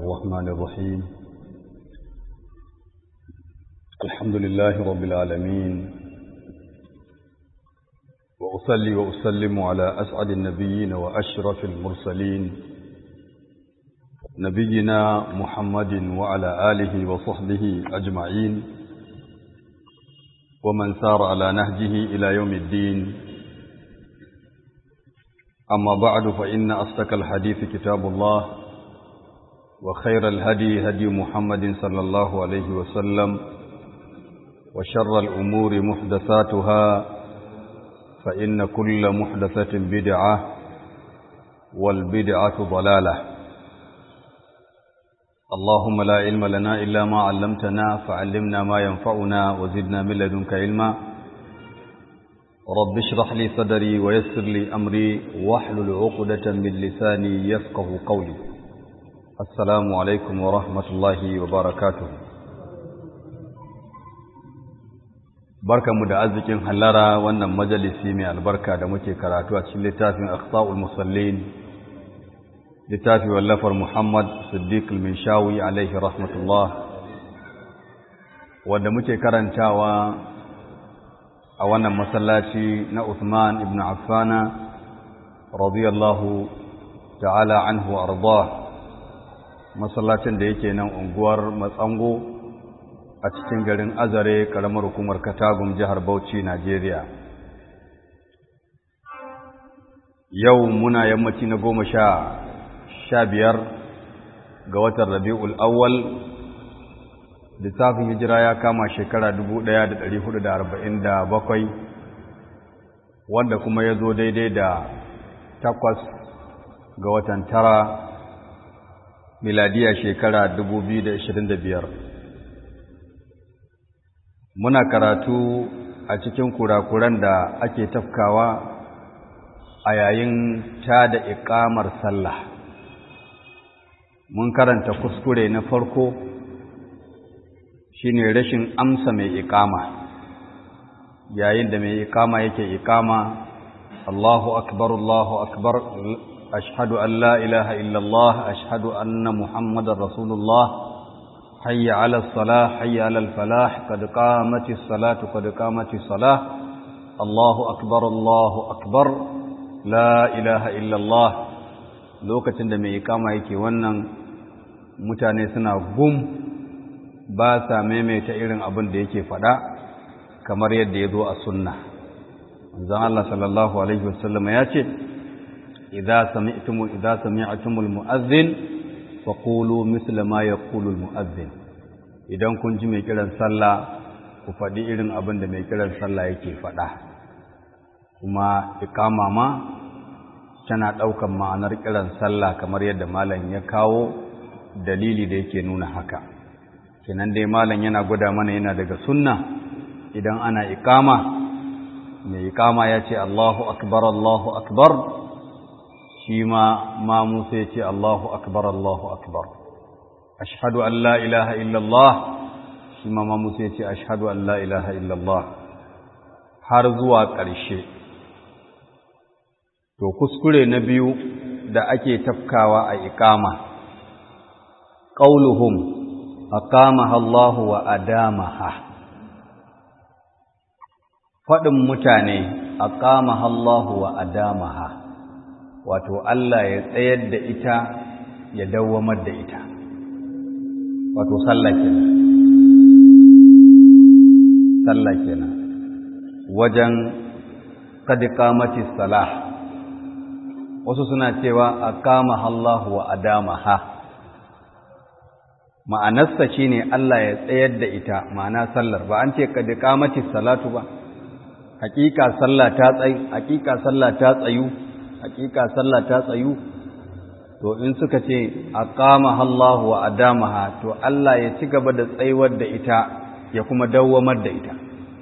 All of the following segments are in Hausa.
الرحمن الرحيم الحمد لله رب العالمين وأصلي وأسلم على أسعد النبيين وأشرف المرسلين نبينا محمد وعلى آله وصحبه أجمعين ومن سار على نهجه إلى يوم الدين أما بعد فإن أصدق الحديث كتاب الله وخير الهدي هدي محمد صلى الله عليه وسلم وشر الأمور محدثاتها فإن كل محدثة بدعة والبدعة ضلالة اللهم لا علم لنا إلا ما علمتنا فعلمنا ما ينفعنا وزدنا من لدنك علما رب اشرح لي صدري ويسر لي أمري واحلل عقدة من لساني يفقه قولي السلام عليكم ورحمة الله وبركاته barkanmu da arzikin hallara wannan majalisi mai albarka da muke karatu a cikin littafin aqsaul musallin littafi wallafar Muhammad Siddiq al-Minshawi alaihi rahmatullah wanda muke karantawa a wannan masallaci na Uthman ibn Affana radiyallahu ta'ala anhu arda masallacin da yake nan unguwar Matsango a cikin garin Azare karamar hukumar Katagum jihar Bauchi Najeriya yau muna yammaci na goma sha sha biyar ga watan rabi'ul awwal littafin hijira ya kama shekara dubu ɗaya da ɗari hudu da arba'in da bakwai wanda kuma ya zo daidai da takwas ga watan tara miladiya shekara dubu biyu da ashirin da biyar muna karatu a cikin kurakuran da ake tafkawa a yayin ta da iƙamar sallah mun karanta kuskure na farko shine rashin amsa mai ikama yayin da mai ikama yake ikama Allahu akbar Allahu akbar ashhadu an la ilaha illallah ashhadu anna muhammadar rasulullah hayya ala salah hayya ala falah qad qamatis salatu qad qamatis salah Allahu akbar Allahu akbar la ilaha illallah lokacin da mai ikama yake wannan mutane suna gum ba sa maimaita irin abin da yake faɗa kamar yadda ya zo a sunna zan Allah sallallahu alaihi wasallam ya ce idza sami'tum idza sami'tumul mu'adhdhin faqulu misla ma yaqulu al mu'adhdhin idan kun ji mai kiran sallah ku faɗi irin abin da mai kiran sallah yake faɗa kuma iqama ma tana ɗaukan ma'anar kiran sallah kamar yadda malam ya kawo dalili da yake nuna haka kenan dai malam yana gwada mana yana daga sunna idan ana iqama mai iqama ya ce Allahu akbar Allahu akbar shi ma mamu sai ce Allahu akbar Allahu akbar ashhadu an la ilaha illallah shi ma mamu sai ce ashhadu an la ilaha illallah har zuwa ƙarshe to kuskure na biyu da ake tafkawa a iqama qauluhum aqamaha Allah wa adamaha fadin mutane aqamaha Allah wa adamaha wato Allah ya tsayar da ita ya dawwamar da ita wato sallah kenan sallah kenan wajen kad qamati salah wasu suna cewa aqamaha Allah wa adamaha ma'anarsa shi ne Allah ya tsayar da ita ma'ana sallar ba an ce ka da kamati salatu ba hakika sallah ta tsayu hakika sallah ta tsayu hakika sallah ta tsayu to in suka ce aqamaha Allah wa adamaha to Allah ya ci gaba da tsayuwar da ita ya kuma dawwamar da ita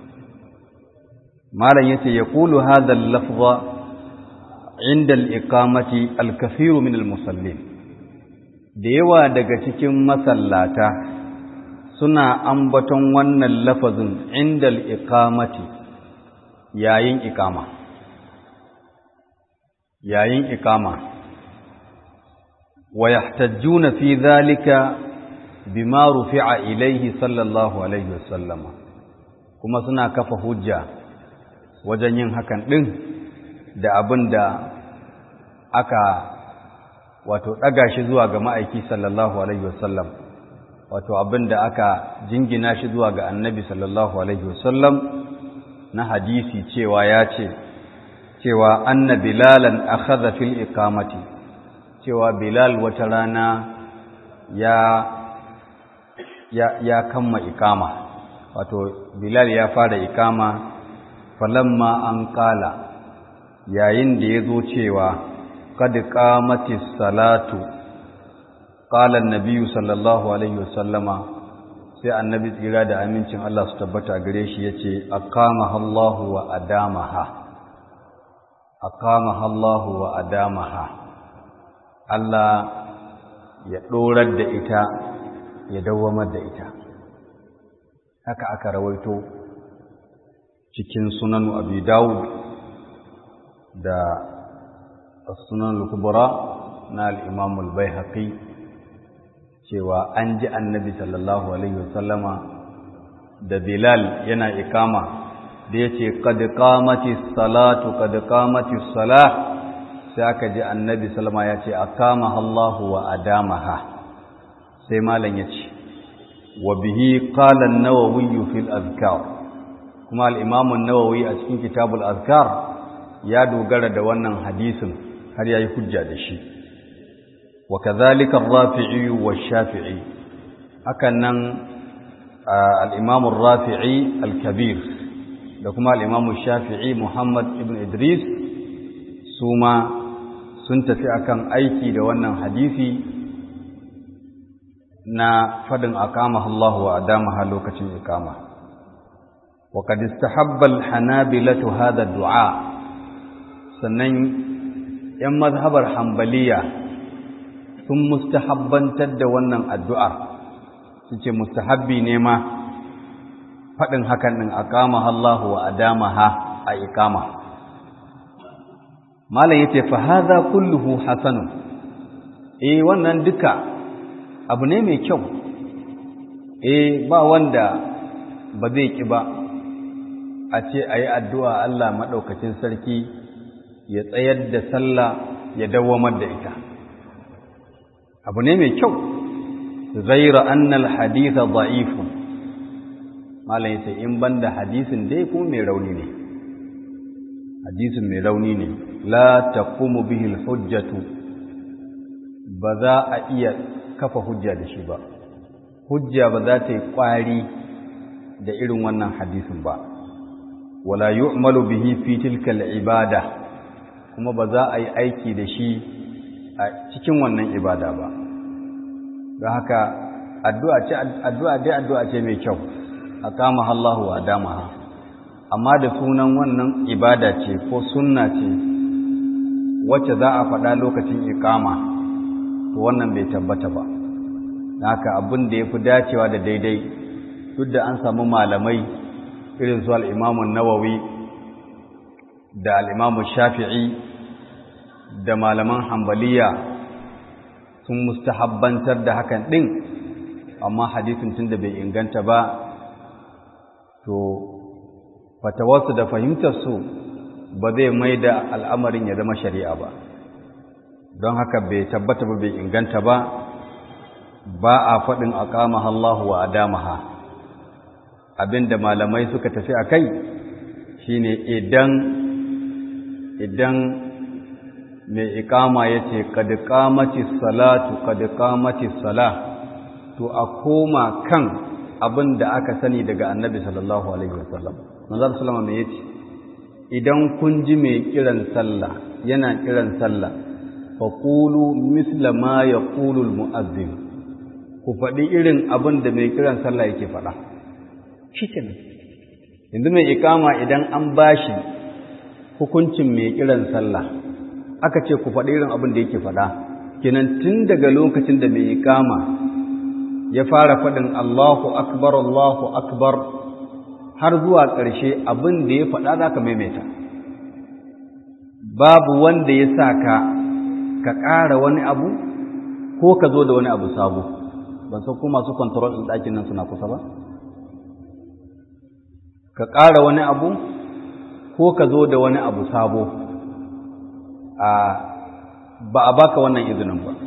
malam yace yaqulu hadha al-lafza inda al-iqamati al-kathiru min al-musallin da yawa daga cikin masallata suna ambaton wannan lafazin indal iqamati yayin iqama yayin iqama wa yahtajjuna fi dhalika bima rufi'a ilayhi sallallahu alaihi wasallama kuma suna kafa hujja wajen yin hakan din da abin da aka wato ɗaga shi zuwa ga ma'aiki sallallahu alaihi wasallam wato abin da aka jingina shi zuwa ga annabi sallallahu alaihi wasallam na hadisi cewa ya ce cewa anna bilalan akhadha fil iqamati cewa bilal wata rana ya ya ya kamma iqama wato bilal ya fara iqama falamma an qala yayin da yazo cewa qad qamatis salatu qala an-nabiy sallallahu alaihi wasallama sai annabi tsira da amincin Allah su tabbata gare shi yace aqamaha Allahu wa adamaha aqamaha Allahu wa adamaha Allah ya dorar da ita ya dawwamar da ita haka aka rawaito cikin sunan Abi Dawud da sunan al-Kubra na al-Imam al-Baihaqi cewa an ji annabi sallallahu alaihi wasallama da Bilal yana ikama da yace qad qamati salatu qad qamati salah sai aka ji annabi sallama yace aqamaha Allahu wa adamaha sai malam yace wa bihi qala an-nawawi fil azkar kuma al-imam an-nawawi a cikin kitabul azkar ya dogara da wannan hadisin har yayi hujja da shi وكذلك الرافعي والشافعي هكذا الإمام الرافعي الكبير لكما الإمام الشافعي محمد ابن إدريس سوما سنت في أكام أيكي دوانا حديثي na fadin aqamaha Allah wa adamaha lokacin iqama wa qad istahabba al-hanabilatu hadha ad-du'a sannan yan mazhabar hanbaliya sun mustahabbantar da wannan addu'ar su ce mustahabbi ne ma faɗin hakan ɗin a kama Allahu wa adamaha a ikama. Malam ya ce, fahaza kulluhu hasanun, e wannan duka abu ne mai kyau, e ba wanda ba zai ƙi ba, a ce a yi addu'a Allah maɗaukacin sarki ya tsayar da sallah ya dawwamar da ita. abu ne mai kyau zaira annal haditha da'ifun malam yace in banda hadisin dai kuma mai rauni ne hadisin mai rauni ne la taqumu bihi hujjatu ba za a iya kafa hujja da shi ba hujja ba za ta yi kwari da irin wannan hadisin ba wala yu'malu bihi fi tilka ibada kuma ba za a yi aiki da shi a cikin wannan ibada ba don haka addu'a ce addu'a dai addu'a ce mai kyau a kama Allahu wa damaha amma da sunan wannan ibada ce ko sunna ce wacce za a faɗa lokacin ikama to wannan bai tabbata ba don haka abin da ya fi dacewa da daidai duk da an samu malamai irin su al'imamun nawawi da al'imamun shafi'i da malaman hambaliya sun mustahabbantar da hakan ɗin amma hadisin tun da bai inganta ba to fatawarsu da fahimtarsu ba zai mai da al'amarin ya zama shari'a ba don haka bai tabbata ba bai inganta ba ba a faɗin a kama Allah wa adamaha abinda malamai suka tafi a kai shine idan idan mai ikama ya ce kadikamaci salatu kadikamaci sala to a koma kan abin da aka sani daga annabi sallallahu alaihi wasallam manzal sallama mai yace idan kun ji mai kiran sallah yana kiran sallah fa qulu misla ma yaqulu al mu'adhdhin ku faɗi irin abin da mai kiran sallah yake faɗa shikenan yanzu mai ikama idan an bashi hukuncin mai kiran sallah aka ce ku faɗi irin abin da yake faɗa kenan tun daga lokacin da mai ikama ya fara faɗin Allahu akbar Allahu akbar har zuwa ƙarshe abin da ya faɗa za ka maimaita babu wanda ya sa ka ka ƙara wani abu ko ka zo da wani abu sabo ban san ko masu control ɗin ɗakin nan suna kusa ba ka ƙara wani abu ko ka zo da wani abu sabo a ba a baka wannan izinin ba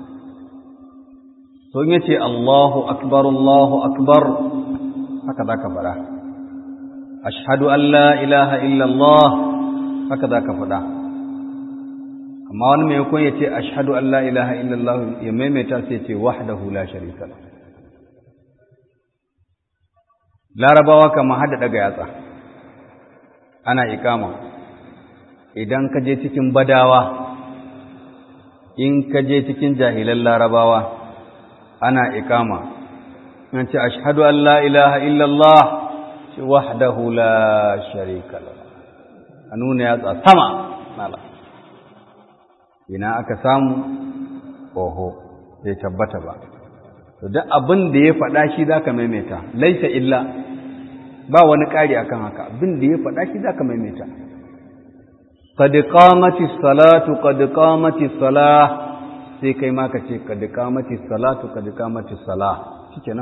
so in yace Allahu akbar Allahu akbar haka zaka fara ashhadu an la ilaha illa Allah haka zaka fada amma wani mai kun yace ashhadu an la ilaha illa Allah ya maimaita sai yace wahdahu la sharika lahu larabawa kamar hada daga yatsa ana ikama idan ka je cikin badawa in ka je cikin jahilan larabawa ana ikama an ce ashhadu an la ilaha illallah shi wahdahu la sharika lahu a nuna yatsa sama mala ina aka samu oho bai tabbata ba to duk abin da ya faɗa shi zaka maimaita laisa illa ba wani ƙari akan haka abin da ya faɗa shi zaka maimaita qad qamatis salatu qad qamatis salah sai kai ma ka ce qad qamatis salatu qad qamatis salah shikenan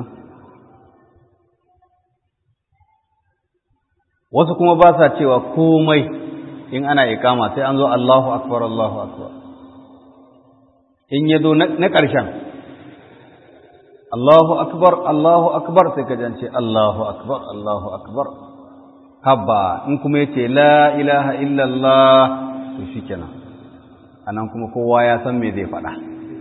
wasu kuma ba sa cewa komai in ana ikama sai an zo Allahu akbar Allahu akbar in ya zo na ƙarshen Allahu akbar Allahu akbar sai ka jance Allahu akbar Allahu akbar habba in kuma yace la ilaha illallah to shikenan anan kuma kowa ya san me zai faɗa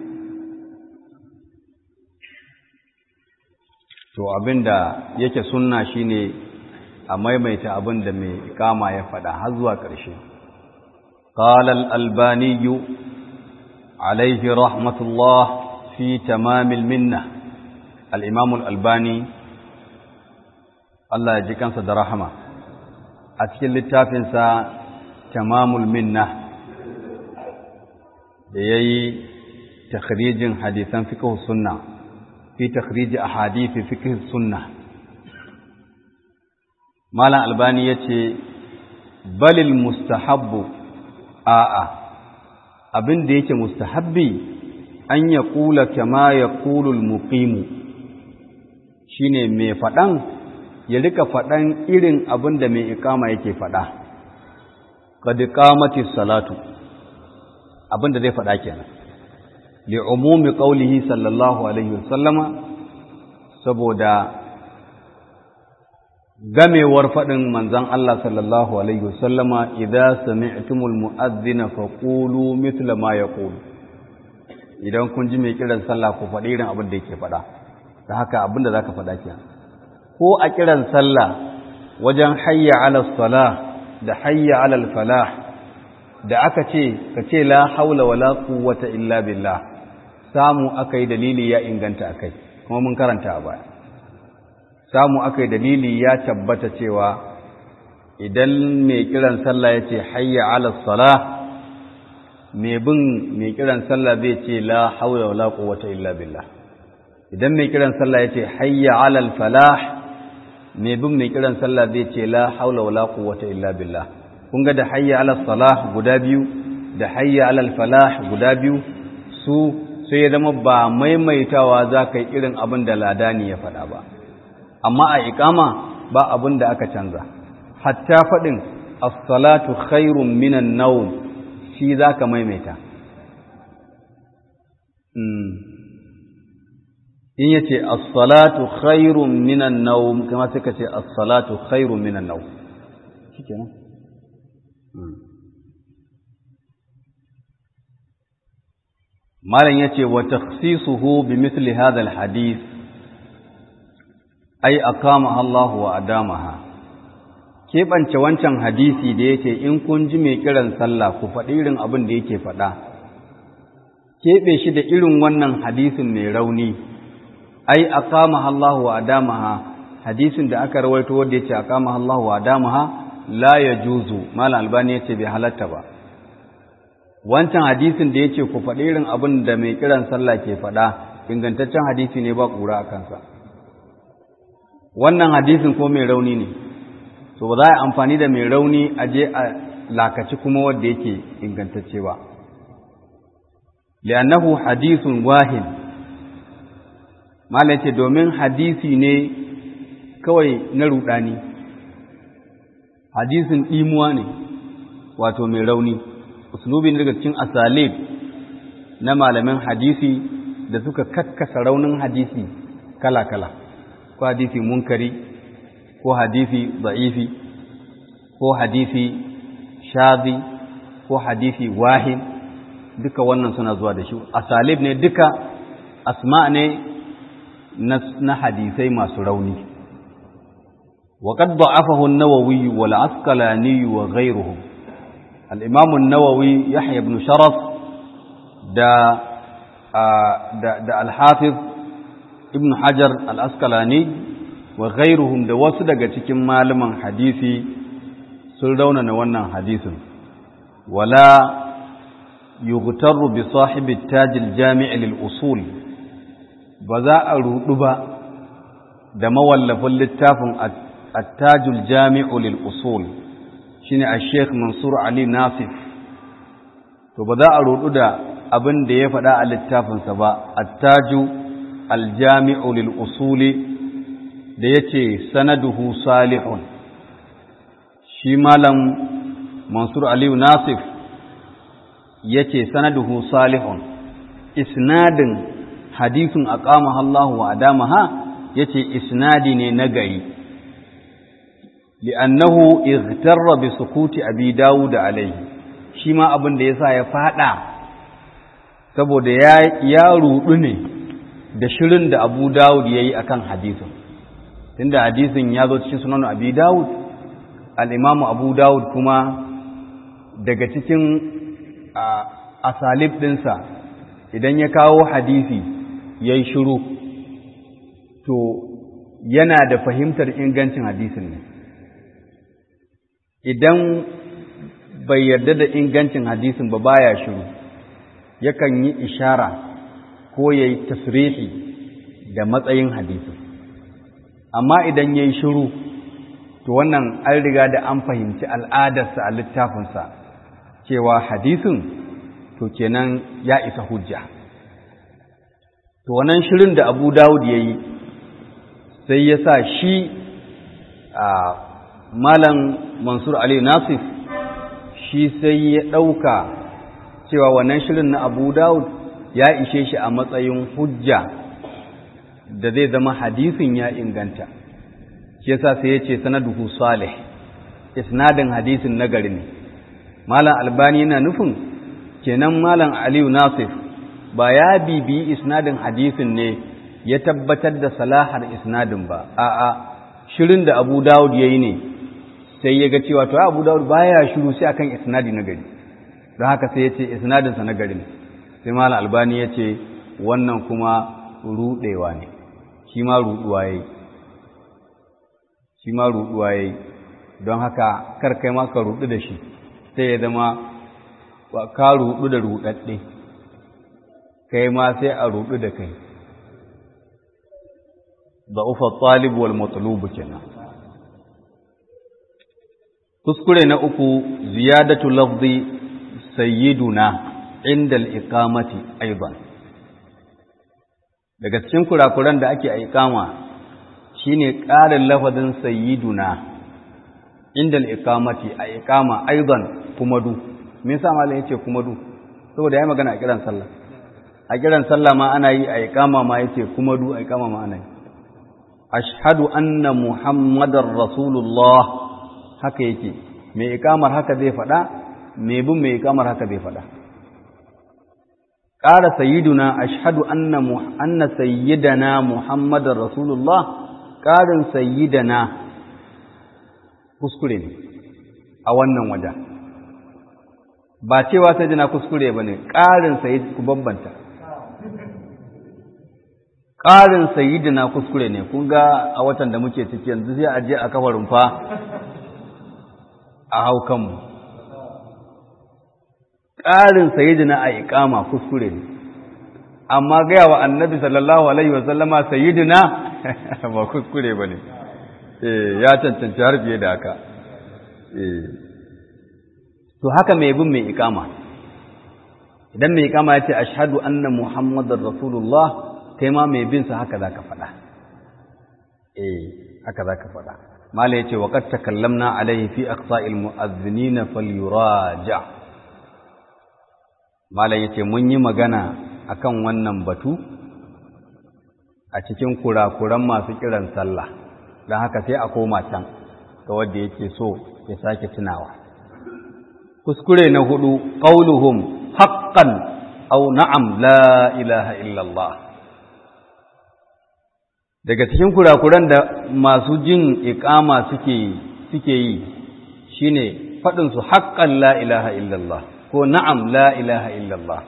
to abinda yake sunna shine a maimaita abinda mai ikama ya faɗa har zuwa ƙarshe قال الألباني عليه رحمة الله في تمام المنة الإمام الألباني الله يجيكم صدر رحمة أتكلم للتافنسا تمام المنة يي تخريج حديثا فقه السنة في تخريج أحاديث فقه السنة مالا الألباني يتي بل المستحب آآ abin da yake mustahabbi an ya kula kama ya kulul muqimu shine mai faɗan ya rika faɗan irin abin da mai ikama yake faɗa qad qamati salatu abin da zai faɗa kenan li umumi qawlihi sallallahu alaihi wasallama saboda gamewar faɗin manzon Allah sallallahu alaihi wasallama idza sami'tumul mu'adhdhina faqulu mithla ma yaqulu idan kun ji mai kiran sallah ku faɗi irin abin da yake faɗa da haka abin da zaka faɗa kenan ko a kiran sallah wajen hayya ala salah da hayya ala falah da aka ce ka ce la haula wala quwwata illa billah samu akai dalili ya inganta akai kuma mun karanta a baya samu aka yi dalili ya tabbata cewa idan mai kiran sallah ya ce hayya ala salah mai bin mai kiran sallah zai ce la haula wala quwwata illa billah idan mai kiran sallah ya ce hayya ala falah mai bin mai kiran sallah zai ce la haula wala quwwata illa billah kun ga da hayya ala salah guda biyu da hayya ala falah guda biyu su sai ya zama ba maimaitawa za ka yi irin abin da ladani ya faɗa ba amma a ikama ba abin da aka canza hatta faɗin as-salatu khairun minan nawm shi zaka maimaita in yace as-salatu khairun minan nawm kuma sai ka ce as-salatu khairun minan nawm shikenan malam yace wa takhsisuhu bi mithli hadha al-hadith ai aqama Allah wa adamaha keɓance wancan hadisi da yake in kun ji mai kiran sallah ku faɗi irin abin da yake faɗa keɓe shi da irin wannan hadisin mai rauni ai aqama Allah wa adamaha hadisin da aka rawaito wanda yake aqama Allah wa adamaha la yajuzu malam albani yace bai halatta ba wancan hadisin da yace ku faɗi irin abin da mai kiran sallah ke faɗa ingantaccen hadisi ne ba ƙura a kansa wannan hadisin ko mai rauni ne to ba za a amfani da mai rauni a je a lakaci kuma wanda yake ingantacce ba li'annahu hadithun wahin malam ce domin hadisi ne kawai na rudani hadisin ɗimuwa ne wato mai rauni uslubi ne daga cikin asalib na malamin hadisi da suka kakkasa raunin hadisi kala-kala ko hadisi munkari ko hadisi za'ifi ko hadisi shazi ko hadisi wahin duka wannan suna zuwa da shi asalib ne duka asma ne na hadisai masu rauni وقد ضعفه النووي والعسقلاني وغيرهم الإمام النووي يحيى بن شرف دا, دا, دا الحافظ ابن حجر العسقلاني وغيرهم دا وصدق cikin malaman hadisi sun raunana wannan hadisin wala yughtaru bi sahibi taj al-jami' lil usul ba za a rudu ba da mawallafin littafin التاج الجامع للأصول شنو الشيخ منصور علي ناصف to ba za a rudu da abin da ya faɗa a littafinsa ba attaju aljami'u lil usuli da yace sanaduhu salihun shi malam mansur aliyu nasif yace sanaduhu salihun isnadin hadisin aqamaha Allah wa adamaha yace isnadi ne na gari li'annahu igtarra bi sukuti abi dawud alayhi shi ma abin da yasa ya fada saboda ya ya rudu ne da shirin da Abu Dawud yayi akan hadisin tunda hadisin ya zo cikin sunan Abi Dawud al-Imam Abu Dawud kuma daga cikin asalib dinsa idan ya kawo hadisi yayi shiru to yana da fahimtar ingancin hadisin ne idan bai yarda da ingancin hadisin ba baya shiru yakan yi ishara ko ya yi tasrihi da matsayin hadisin amma idan ya yi shiru to wannan an riga da an fahimci al'adarsa a littafinsa cewa hadisin to kenan ya isa hujja to wannan shirin da abu dawud ya yi sai ya sa shi a malam mansur ali nasif shi sai ya ɗauka cewa wannan shirin na abu dawud ya ishe shi a matsayin hujja da zai zama hadisin ya inganta shi yasa sai ya ce sanaduhu salih isnadin hadisin nagari ne malam albani yana nufin kenan malam aliyu nasif ba ya bibiyi isnadin hadisin ne ya tabbatar da salahar isnadin ba a'a shirin da abu dawud ya yi ne sai ya ga cewa to abu dawud baya shiru sai akan isnadi na gari don haka sai ya ce isnadinsa na gari ne sai malam albani ya ce wannan kuma rudewa ne shi ma ruduwa yayi shi ma ruduwa yayi don haka kar kai ma ka rudu da shi sai ya zama ka rudu da rudadde kai ma sai a rudu da kai ضعف الطالب والمطلوب kenan kuskure na uku ziyadatu lafzi sayyiduna inda al-iqamati aidan daga cikin kurakuran da ake a iqama shine ƙarin lafazin sayyiduna inda al-iqamati a iqama aidan kuma du me yasa malam yace kuma du saboda yayi magana a kiran sallah a kiran sallah ma ana yi a iqama ma yace kuma du a iqama ma ana yi ashhadu anna muhammadar rasulullah haka yake mai ikamar haka zai faɗa mai bin mai ikamar haka zai faɗa ƙara sayyiduna ashhadu anna anna sayyidana muhammadar rasulullah ƙarin sayyidana kuskure ne a wannan wajen ba cewa sayyidina kuskure bane ƙarin sayyid ku bambanta ƙarin sayidina kuskure ne kun ga a watan da muke ciki yanzu sai a je a kafa rumfa a hau kanmu ƙarin sayidina a iƙama kuskure ne amma gaya wa annabi sallallahu alaihi wasallama sayidina ba kuskure ba ne ya cancanci har fiye da haka to haka mai bin mai iƙama idan mai kama ya ce ashhadu anna muhammadar rasulullah kai ma mai bin sa haka zaka faɗa eh haka zaka faɗa mala yace wa qad takallamna alaihi fi aqsa'il mu'adhdhinina falyuraja mala yace mun yi magana akan wannan batu a cikin kurakuran masu kiran sallah don haka sai a koma can ga wanda yake so ya sake tunawa kuskure na hudu qauluhum haqqan aw na'am la ilaha illallah daga cikin kurakuran da masu jin iqama suke suke yi shine fadin su haqqan la ilaha illallah ko na'am la ilaha illallah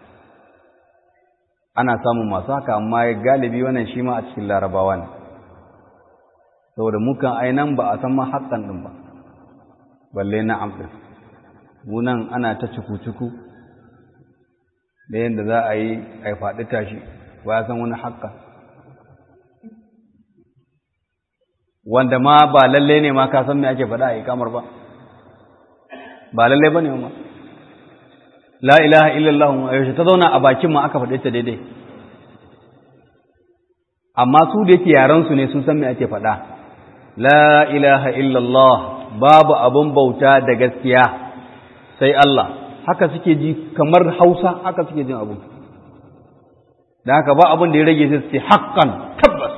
ana samun masu haka amma galibi wannan shi ma a cikin larabawa ne saboda mukan ainan ba a san ma haƙƙan ɗin ba balle na'am ɗin munan ana ta cuku-cuku da yadda za a yi a yi faɗi tashi ba ya san wani haƙƙa wanda ma ba lalle ne ma ka san me ake faɗa a ikamar ba ba lalle ba ne ma la ilaha illallah yaushe ta zauna a bakin ma aka faɗe ta daidai amma su da yake yaransu ne sun san me ake faɗa la ilaha illallah babu abun bauta da gaskiya sai Allah haka suke ji kamar Hausa haka suke jin abu da haka ba abun da ya rage sai su ce haqqan tabbas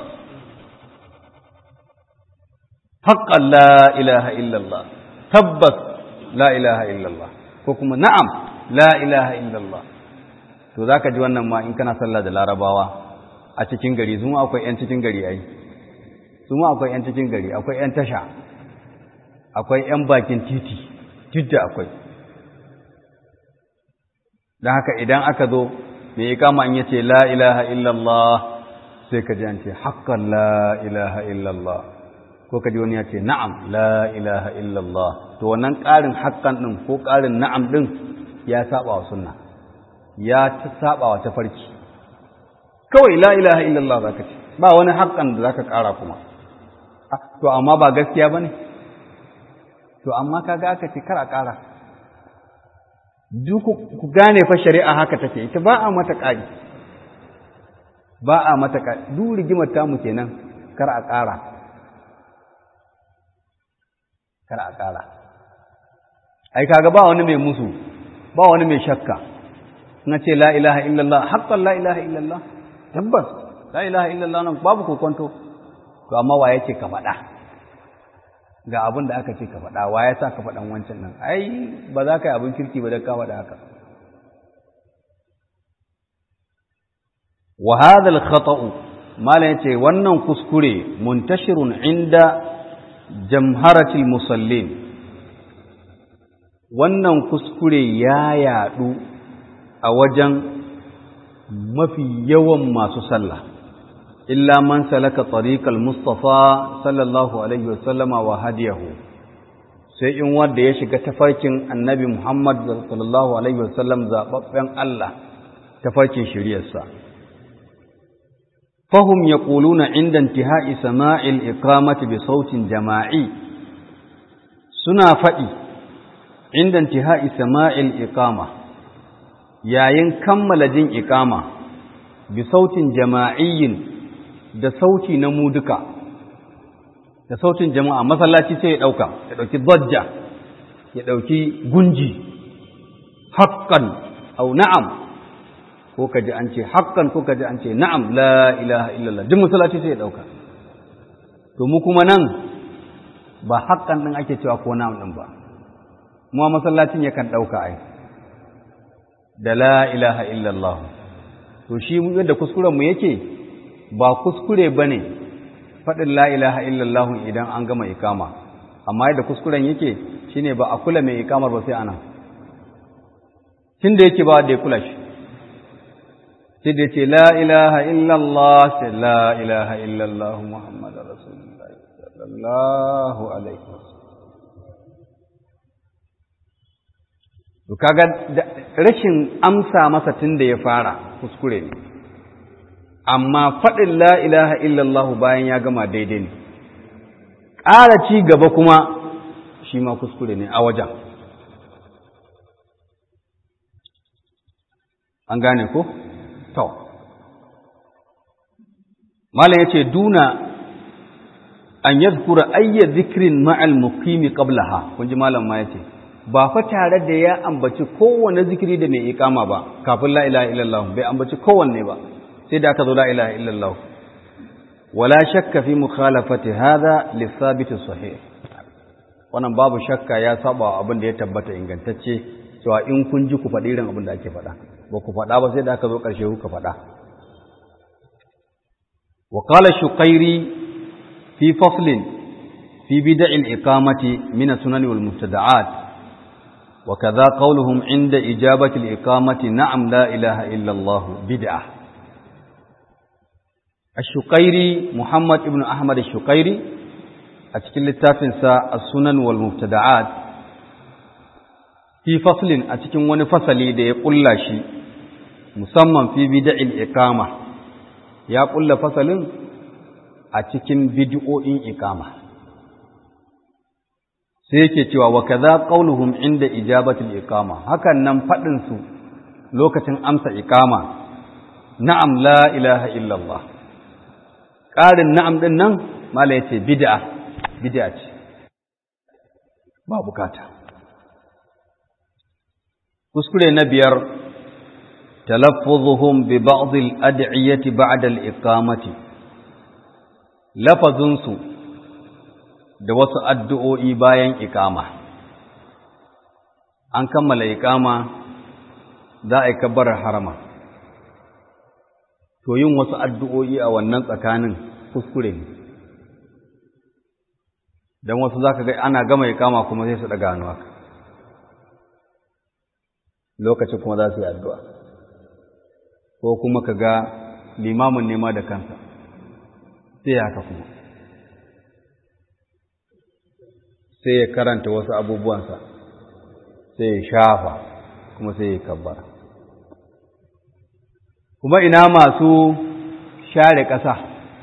haqqan la ilaha illallah tabbas la ilaha illallah ko kuma na'am la ilaha illallah to zaka ji wannan ma in kana sallah da larabawa a cikin gari su akwai yan cikin gari ai su akwai yan cikin gari akwai yan tasha akwai yan bakin titi titi akwai dan haka idan aka zo mai ikama in yace la ilaha illallah sai ka ji an ce haqqan la ilaha illallah ko ka ji wani ya ce na'am la ilaha illallah to wannan ƙarin haqqan din ko ƙarin na'am din ya saba wa sunna ya ta saba wa tafarki kawai la ilaha illallah zaka ce ba wani haƙƙan da zaka ƙara kuma to amma ba gaskiya bane to amma kaga aka ce kar a ƙara duk ku gane fa shari'a haka take ita ba a mata ƙari ba a mata ƙari duk rigimar tamu kenan kar a ƙara kar a ƙara ai kaga ba wani mai musu ba wani mai shakka na ce la ilaha illallah haqqan la ilaha illallah tabbas la ilaha illallah nan babu kokonto to amma wa yake ka faɗa ga abin da aka ce ka faɗa wa ya sa ka faɗan wancan nan ai ba za ka yi abin kirki ba da ka faɗa haka wa hadha al-khata'u malan yace wannan kuskure muntashirun inda jamharatil musallin wannan kuskure ya yadu a wajen mafi yawan masu sallah illa man salaka tariqal mustafa sallallahu alaihi wasallama wa hadiyahu sai in wanda ya shiga tafarkin annabi Muhammad sallallahu alaihi wasallam zababben Allah tafarkin shiriyarsa fahum yaquluna inda intihai sama'il iqamati bi sautin jama'i suna faɗi inda intihai sama'il iqama yayin kammala jin iqama bi sautin jama'iyyin da sauti na mu duka da sautin jama'a masallaci sai ya ɗauka ya ɗauki zajja ya ɗauki gunji haƙƙan au na'am ko ka ji an ce haƙƙan ko ka ji an ce na'am la ilaha illallah duk masallaci sai ya ɗauka to mu kuma nan ba haƙƙan ɗin ake cewa ko na'am ɗin ba mu masallacin yakan ɗauka ai da la ilaha illallah to shi yadda kuskurenmu yake ba kuskure ba ne faɗin la ilaha illallah idan an gama ikama amma yadda kuskuren yake shine ba a kula mai ikamar ba sai ana tun da yake ba da ya kula shi sai da ce la ilaha illallah sai la ilaha illallah muhammadu rasulullah sallallahu alaihi wasallam to kaga rashin amsa masa tun da ya fara kuskure ne amma faɗin la ilaha illallah bayan ya gama daidai ne ƙara ci gaba kuma shi ma kuskure ne a wajen an gane ko to malam yace duna an yadhkura ayya dhikrin ma'al muqimi qablaha kun ji malam ma yace ba fa tare da ya ambaci kowanne zikiri da mai iqama ba kafin la ilaha illallah bai ambaci kowanne ba sai da aka zo la ilaha illallah wala shakka fi mukhalafati hadha lithabit sahih wannan babu shakka ya saba abin da ya tabbata ingantacce cewa in kun ji ku faɗi irin abin da ake faɗa ba ku faɗa ba sai da aka zo ƙarshe kuka faɗa wa qala shuqairi fi faslin fi bid'il iqamati min as-sunan wal mubtada'at wa kadha qawluhum 'inda ijabati al-iqamati na'am la ilaha illa Allah bid'ah ash-shuqairi Muhammad ibn Ahmad ash-shuqairi a cikin littafinsa as-sunan wal mubtada'at fi faslin a cikin wani fasali da ya kulla shi musamman fi bid'il iqama ya kulla fasalin a cikin bid'o'in iqama sai yake cewa wa kaza qauluhum inda ijabatil iqama hakan nan fadin su lokacin amsa iqama na'am la ilaha illallah ƙarin na'am din nan mala yace bid'a bid'a ce ba bukata kuskure na biyar talaffuzuhum bi ba'd al-ad'iyati ba'da al-iqamati lafazunsu da wasu addu'o'i bayan iqama an kammala iqama za a yi kabbarar harama to yin wasu addu'o'i a wannan tsakanin kuskure ne don wasu za ka ga ana gama iqama kuma sai su daga hannu haka lokacin kuma za su yi addu'a ko kuma ka ga limamin nema da kansa sai haka kuma sai ya karanta wasu abubuwansa sai ya shafa kuma sai ya kabbara kuma ina masu share ƙasa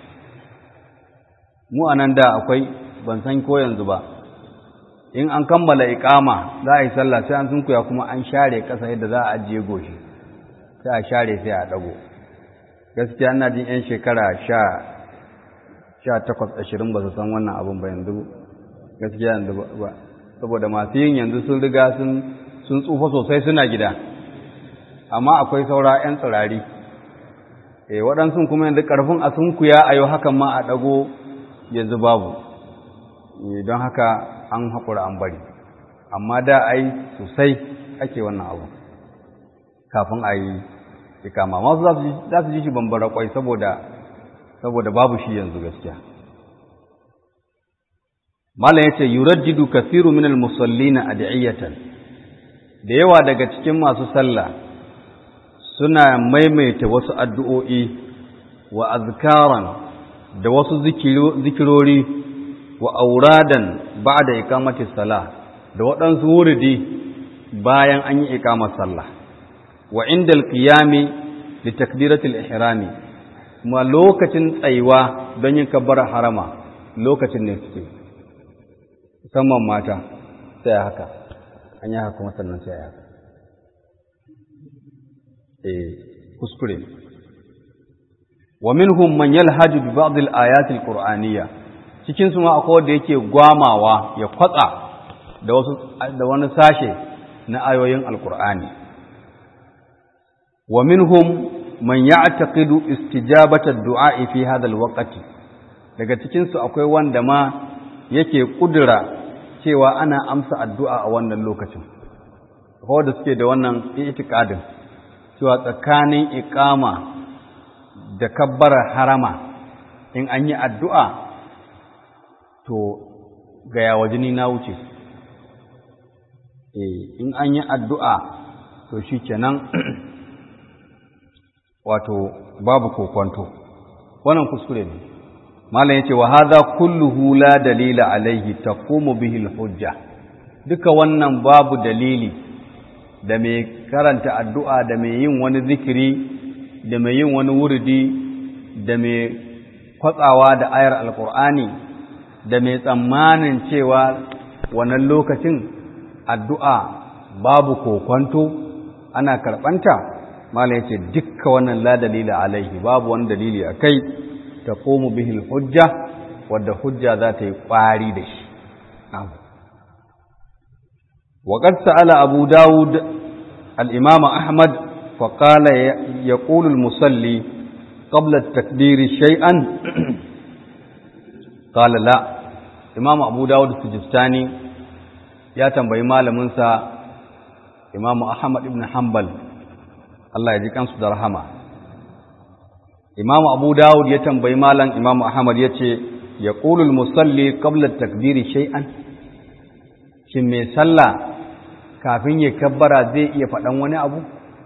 mu a nan da akwai ban san ko yanzu ba in an kammala iqama za a yi sallah sai an sunkuya kuma an share ƙasa yadda za a ajiye goshi sai a share sai a dago gaskiya ina jin yan shekara sha sha takwas ashirin ba su san wannan abin ba yanzu gaskiya yanzu ba saboda masu yin yanzu sun riga sun sun tsufa sosai suna gida amma akwai saura yan tsirari eh waɗansu kuma yanzu ƙarfin a sunkuya a yau hakan ma a ɗago yanzu babu don haka an haƙura an bari amma da ai sosai ake wannan abu kafin a yi ikama masu za su ji shi bambara kwai saboda saboda babu shi yanzu gaskiya malam yace yurajjidu kathiru min al-musallina ad'iyatan da yawa daga cikin masu sallah suna maimaita wasu addu'o'i wa azkaran da wasu zikirori wa auradan ba'da iqamati salah da waɗansu wuridi bayan an yi iqamar sallah wa inda alqiyami li takbirati al-ihrami kuma lokacin tsayuwa don yin kabbara harama lokacin ne suke musamman mata sai haka an yi haka kuma sannan sai haka eh kuskure wa minhum man yalhaju bi ba'd al-ayat al-qur'aniyya cikin su ma akwai wanda yake gwamawa ya kwatsa da wasu da wani sashe na ayoyin alqur'ani wa minhum man ya'taqidu istijabata ad-du'a fi hadha al-waqti daga cikin su akwai wanda ma yake kudura cewa ana amsa addu'a a wannan lokacin akwai wanda suke da wannan i'tiqadin cewa tsakanin iqama da kabbara harama in an yi addu'a to ga yawa jini na wuce in an yi addu'a to shi kenan wato babu kokwanto wannan kuskure ne malam yace wa hadha kulluhu la dalila alaihi taqumu bihi hujja duka wannan babu dalili da mai karanta addu'a da mai yin wani zikiri da mai yin wani wurdi da mai kwatsawa da ayar alkur'ani da mai tsammanin cewa wannan lokacin addu'a babu kokwanto ana karɓanta malam yace dukka wannan la dalila alaihi babu wani dalili akai taqumu bihi hujja wadda hujja za ta yi kwari da shi وقد سأل أبو داود الإمام أحمد فقال يقول المصلي قبل التكبير شيئا قال لا إمام أبو داود السجستاني يا تنبي مال منسى إمام أحمد بن حنبل الله يجيك أنسو درهما إمام أبو داود يتنبي مالا إمام أحمد يتي يقول المصلي قبل التكبير شيئا shin mai sallah kafin ya kabbara zai iya faɗan wani abu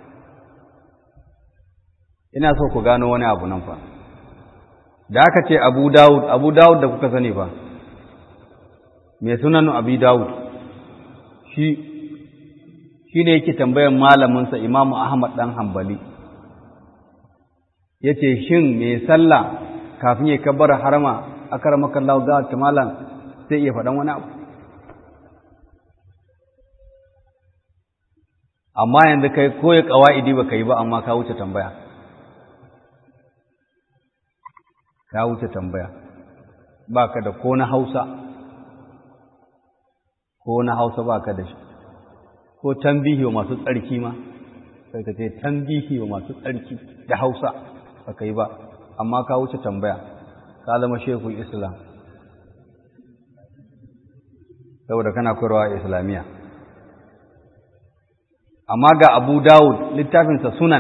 ina so ku gano wani abu nan fa da aka ce abu dawud abu dawud da kuka sani fa mai sunan abu dawud shi shi ne yake tambayar malaminsa imamu ahmad ɗan hambali ya ce shin mai sallah kafin ya kabbara harama a karamakan lau ga malam zai iya faɗan wani abu amma yanzu kai koya ƙawa'idi ba ka yi ba amma ka wuce tambaya ka wuce tambaya ba ka da ko na hausa ko na hausa ba ka da shi ko tambihi wa masu tsarki ma sai ka ce tambihi wa masu tsarki da hausa ba ka yi ba amma ka wuce tambaya ka zama shekul islam saboda kana koyarwa islamiyya amma ga abu dawud littafinsa sunan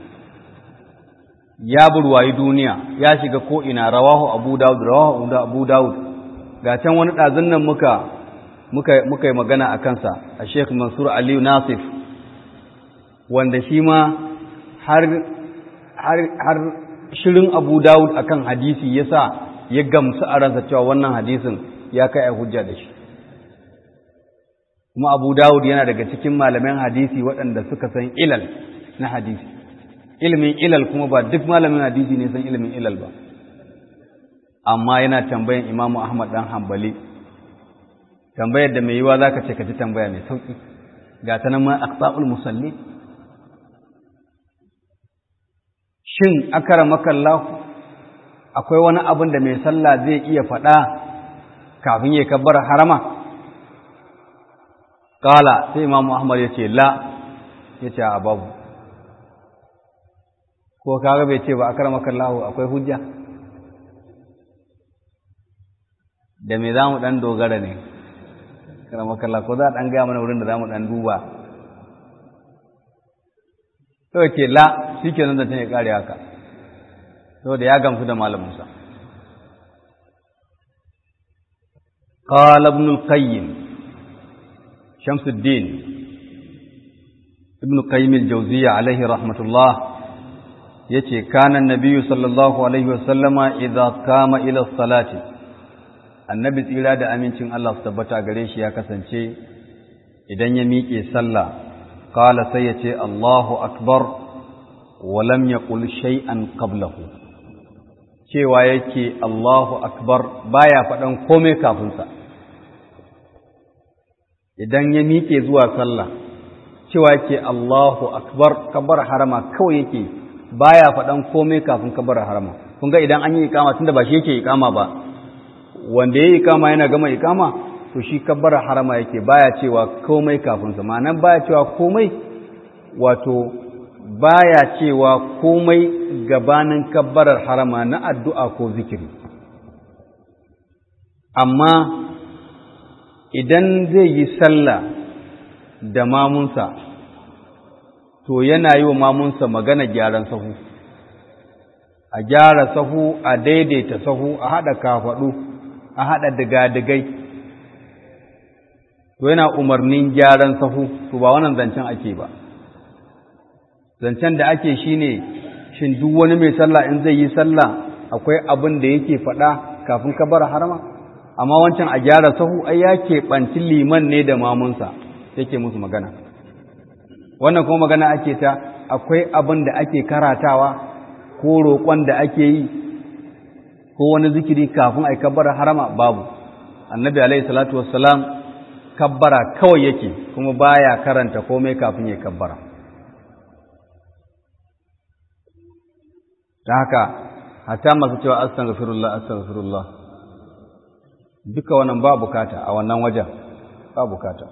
ya burwayi duniya ya shiga ko'ina rawahu abu dawud rawahu abu dawud ga can wani ɗazin nan muka muka yi magana a kansa a sheikh mansur aliyu nasif wanda shi ma har har shirin abu dawud akan hadisi ya sa ya gamsu a ransa cewa wannan hadisin ya kai a hujja da shi kuma abu dawud yana daga cikin malaman hadisi waɗanda suka san ilal na hadisi ilimin ilal kuma ba duk malamin hadisi ne san ilimin ilal ba amma yana tambayan imamu ahmad dan hambali tambayar da mai yiwa zaka ce ka ji tambaya mai sauki ga ta nan ma aqsaul musalli shin akramakallahu akwai wani abin da mai sallah zai iya faɗa kafin ya kabbar harama Kala sai Imam Ahmad ya ce la ya ce a babu. Ko kaga bai ce ba a karamakan lahu akwai hujja? Da me za mu ɗan dogara ne, karamakan lahu ko za a ɗan gaya mana wurin da za mu ɗan duba. Sau ke la shi ke nan da ta ne ƙare haka, sau da ya gamsu da malaminsa. قال ابن القيم شمس الدين ابن قيم الجوزية عليه رحمة الله يتي كان النبي صلى الله عليه وسلم إذا قام إلى الصلاة النبي tsira da amincin Allah su tabbata gare shi ya kasance idan ya miƙe sallah qala sai ya ce Allahu akbar wa lam yaqul shay'an qablahu cewa yake Allahu akbar baya faɗan komai kafin sa idan ya miƙe zuwa sallah cewa yake Allahu akbar kabar harama kawai yake baya faɗan komai kafin kabar harama kun ga idan an yi ikama tunda ba shi yake ikama ba wanda ya ikama yana gama ikama to shi kabar harama yake baya cewa komai kafin sa ma'anan baya cewa komai wato baya cewa komai gabanin kabbarar harama na addu'a ko zikiri amma idan zai yi sallah da mamunsa to yana yi wa mamunsa magana gyaran sahu a gyara sahu a daidaita sahu a haɗa kafaɗu a haɗa digadigai to yana umarnin gyaran sahu to ba wannan zancen ake ba zancen da ake shine shin duk wani mai sallah in zai yi sallah akwai abin da yake faɗa kafin ka bar harama amma wancan a gyara sahu ai ya keɓanci liman ne da mamunsa yake musu magana wannan kuma magana ake ta akwai abin da ake karatawa ko roƙon da ake yi ko wani zikiri kafin a kabbara harama babu annabi alaihi salatu wassalam kabbara kawai yake kuma baya karanta komai kafin ya kabbara ta haka hatta masu cewa astaghfirullah astaghfirullah duka wannan ba bukata a wannan wajen ba bukata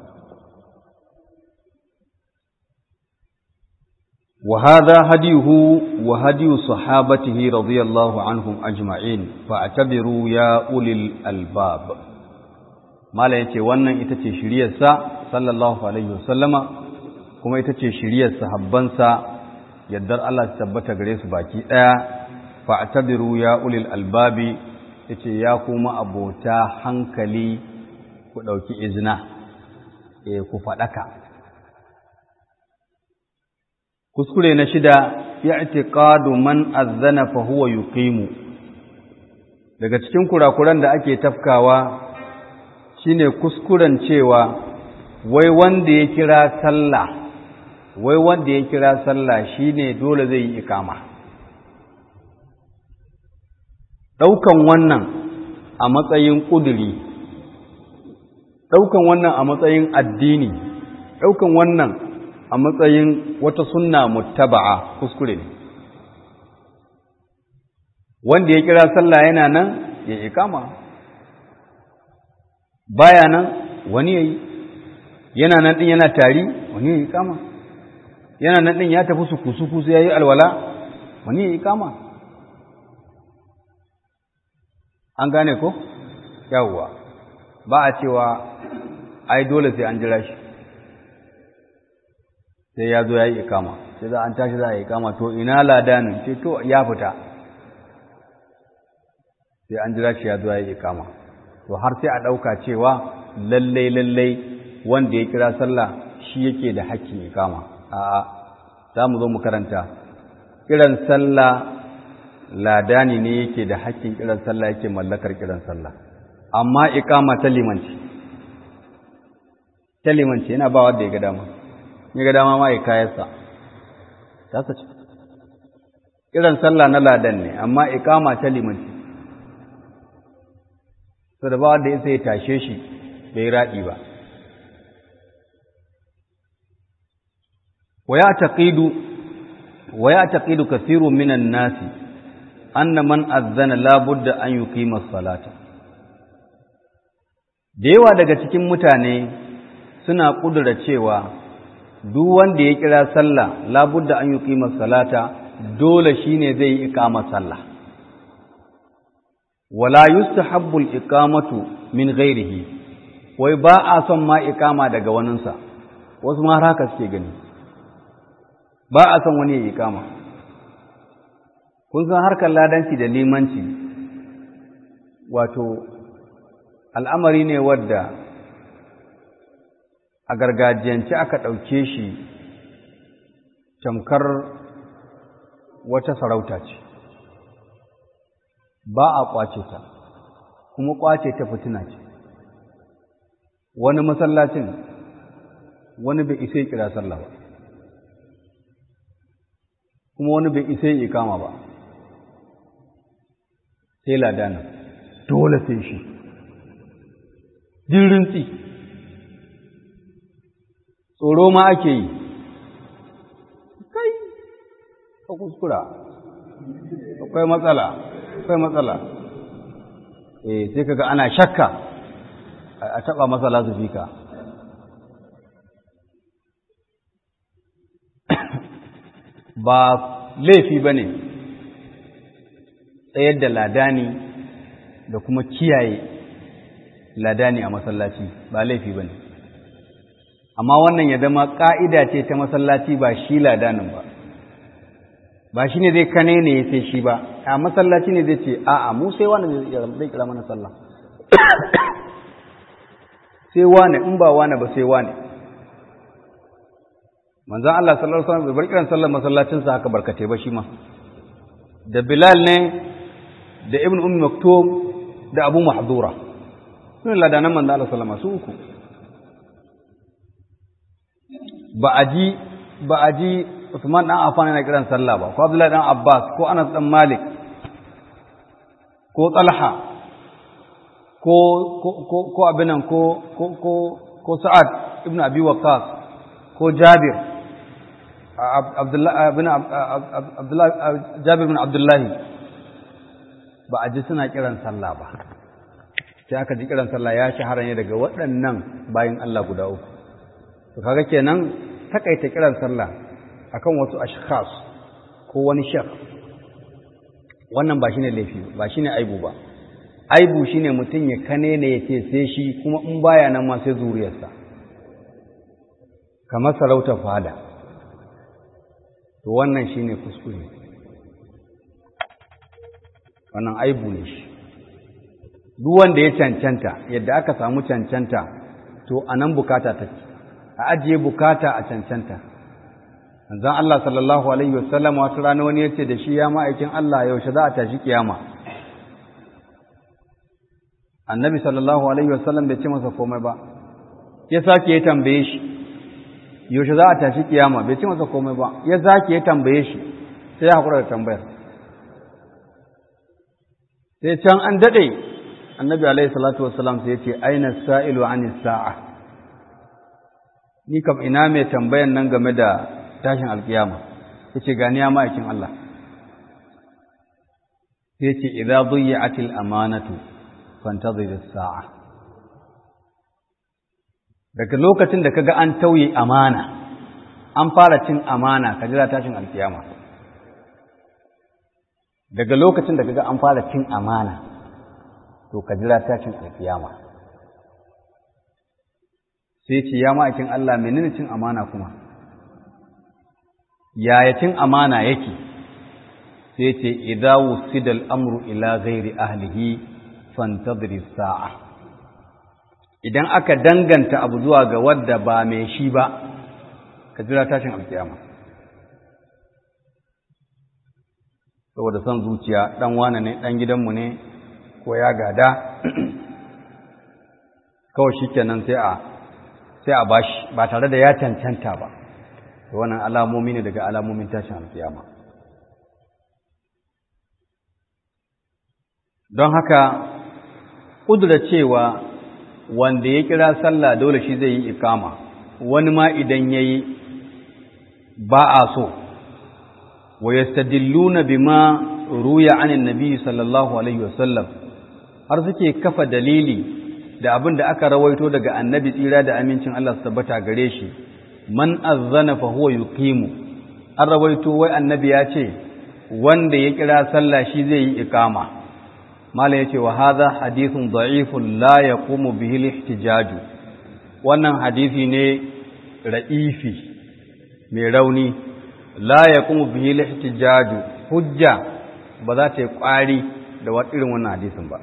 وهذا هديه وهدي صحابته رضي الله عنهم أجمعين فاعتبروا يا أولي الألباب ما لا يتي wannan ita ce shiriyarsa sallallahu alaihi wasallama kuma ita ce shiriyar sahabbansa yaddar Allah ta tabbata gare su baki daya fa'tabiru ya ulil albabi yace ya kuma abota hankali ku dauki izina eh ku fadaka kuskure na shida i'tiqadu man azzana fa huwa yuqimu daga cikin kurakuran da ake tafkawa shine kuskuren cewa wai wanda ya kira sallah wai wanda ya kira sallah shine dole zai yi ikama daukan wannan a matsayin kuduri daukan wannan a matsayin addini daukan wannan a matsayin wata sunna muttaba'a kuskure ne wanda ya kira sallah yana nan ya ikama baya nan wani yayi yana nan din yana tari wani ya ikama yana nan din ya tafi su kusu sai yayi alwala wani ya ikama an gane ko yawwa ba a cewa ai dole sai an jira shi sai ya zo ya yi ikama sai za an tashi za a yi ikama to ina ladanin ce to ya fita sai an jira shi ya zo ya yi ikama to har sai a ɗauka cewa lallai lallai wanda ya kira sallah shi yake da hakkin ikama a'a za mu zo mu karanta kiran sallah ladani ne yake da hakkin kiran sallah yake mallakar kiran sallah amma ikama ta limanci ta limanci yana ba wanda ya ga dama ya ga dama ma ya kayarsa ta sace kiran sallah na ladan ne amma ikama ta limanci so da ba wanda ya sai tashe shi bai raɗi ba wa ya taqidu wa ya taqidu kathirun minan nasi anna man azzana la budda an yuqima as-salata da yawa daga cikin mutane suna kudura cewa duk wanda ya kira sallah labudda an yuqima salata dole shine zai yi iqama sallah wala yustahabbu al-iqamatu min ghairihi wai ba a son ma iqama daga waninsa wasu ma haka suke gani ba a son wani ya iqama kun san harkar ladanci da limanci wato al'amari ne wadda a gargajiyance aka ɗauke shi tamkar wata sarauta ce ba a ƙwace ta kuma ƙwace ta fitina ce wani masallacin wani bai isai kira sallah ba kuma wani bai isai ikama ba sai ladana dole sai shi dirintsi tsoro ma ake yi kai a kuskura akwai matsala akwai matsala eh sai kaga ana shakka a taba matsala su fika ba laifi ba ne tsayar da ladani da kuma kiyaye ladani a masallaci ba laifi ba ne amma wannan ya zama ƙa'ida ce ta masallaci ba shi ladanin ba ba shi ne zai kane ne ya sai shi ba a masallaci ne zai ce a'a mu sai wani zai kira mana sallah sai wane in ba wane ba sai wane manzan Allah sallallahu alaihi wasallam bai bar kiran sallar masallacinsa haka barkatai ba shi ma da Bilal ne da Ibn Ummi Maktum da Abu Mahdura sun ladanan manzan Allah sallallahu alaihi wasallam su uku ba a ji ba a ji Usman dan Affan yana kiran sallah ba ko Abdullahi dan Abbas ko Anas dan Malik ko Talha ko ko ko abinan ko ko ko ko Sa'ad ibn Abi Waqqas ko Jabir Jabir bin Abdullahi ba a ji suna kiran sallah ba sai aka ji kiran sallah ya shahara ne daga waɗannan bayan Allah guda uku to kaga kenan takaita kiran sallah akan wasu ashkhas ko wani shekh wannan ba shine laifi ba shine aibu ba aibu shine mutum ya kane ne yace sai shi kuma in baya nan ma sai zuriyarsa kamar sarautar fada to wannan shine kuskure wannan aibu ne shi duk wanda ya cancanta yadda aka samu cancanta to anan bukata take a ajiye bukata a cancanta manzon Allah sallallahu alaihi wasallam wata rana wani yace da shi ya ma'aikin Allah yaushe za a tashi kiyama annabi sallallahu alaihi wasallam bai ce masa komai ba ya sake ya tambaye shi yaushe za a tashi kiyama bai ce masa komai ba ya sake ya tambaye shi sai ya hakura da tambayar sai can an dade annabi alaihi salatu wasallam sai ya ce aina sa'ilu anis sa'a ni kam ina mai tambayan nan game da tashin alkiyama yace gani ya ma'aikin Allah sai ce idza dhiyatil amanatu fantazir as-sa'a daga lokacin da kaga an tauye amana an fara cin amana ka jira tashin alkiyama daga lokacin da kaga an fara cin amana to ka jira tashin alkiyama sai ce ya ma'aikin Allah menene cin amana kuma yaya cin amana yake sai ce idza wusida al-amru ila ghairi ahlihi fantadri sa'a idan aka danganta abu zuwa ga wadda ba mai shi ba ka jira tashin alkiyama saboda son zuciya dan wane ne dan gidanmu ne ko ya gada kawai shikenan sai a sai a bashi ba tare da ya cancanta ba wannan alamomi ne daga alamomin tashin alkiyama don haka ƙudura cewa wanda ya kira sallah dole shi zai yi ikama wani ma idan ya yi ba a so wa yastadilluna bima ruya anin nabi sallallahu alaihi wasallam har suke kafa dalili da abin da aka rawaito daga annabi tsira da amincin Allah su tabbata gare shi man azzana fa huwa yuqimu an rawaito wai annabi ya ce wanda ya kira sallah shi zai yi ikama mala yace wa hadha hadithun da'ifun la yaqumu bihi al-ihtijaj wannan hadisi ne ra'ifi mai rauni la yaqumu bihi al-ihtijaj hujja ba za ta yi kwari da irin wannan hadisin ba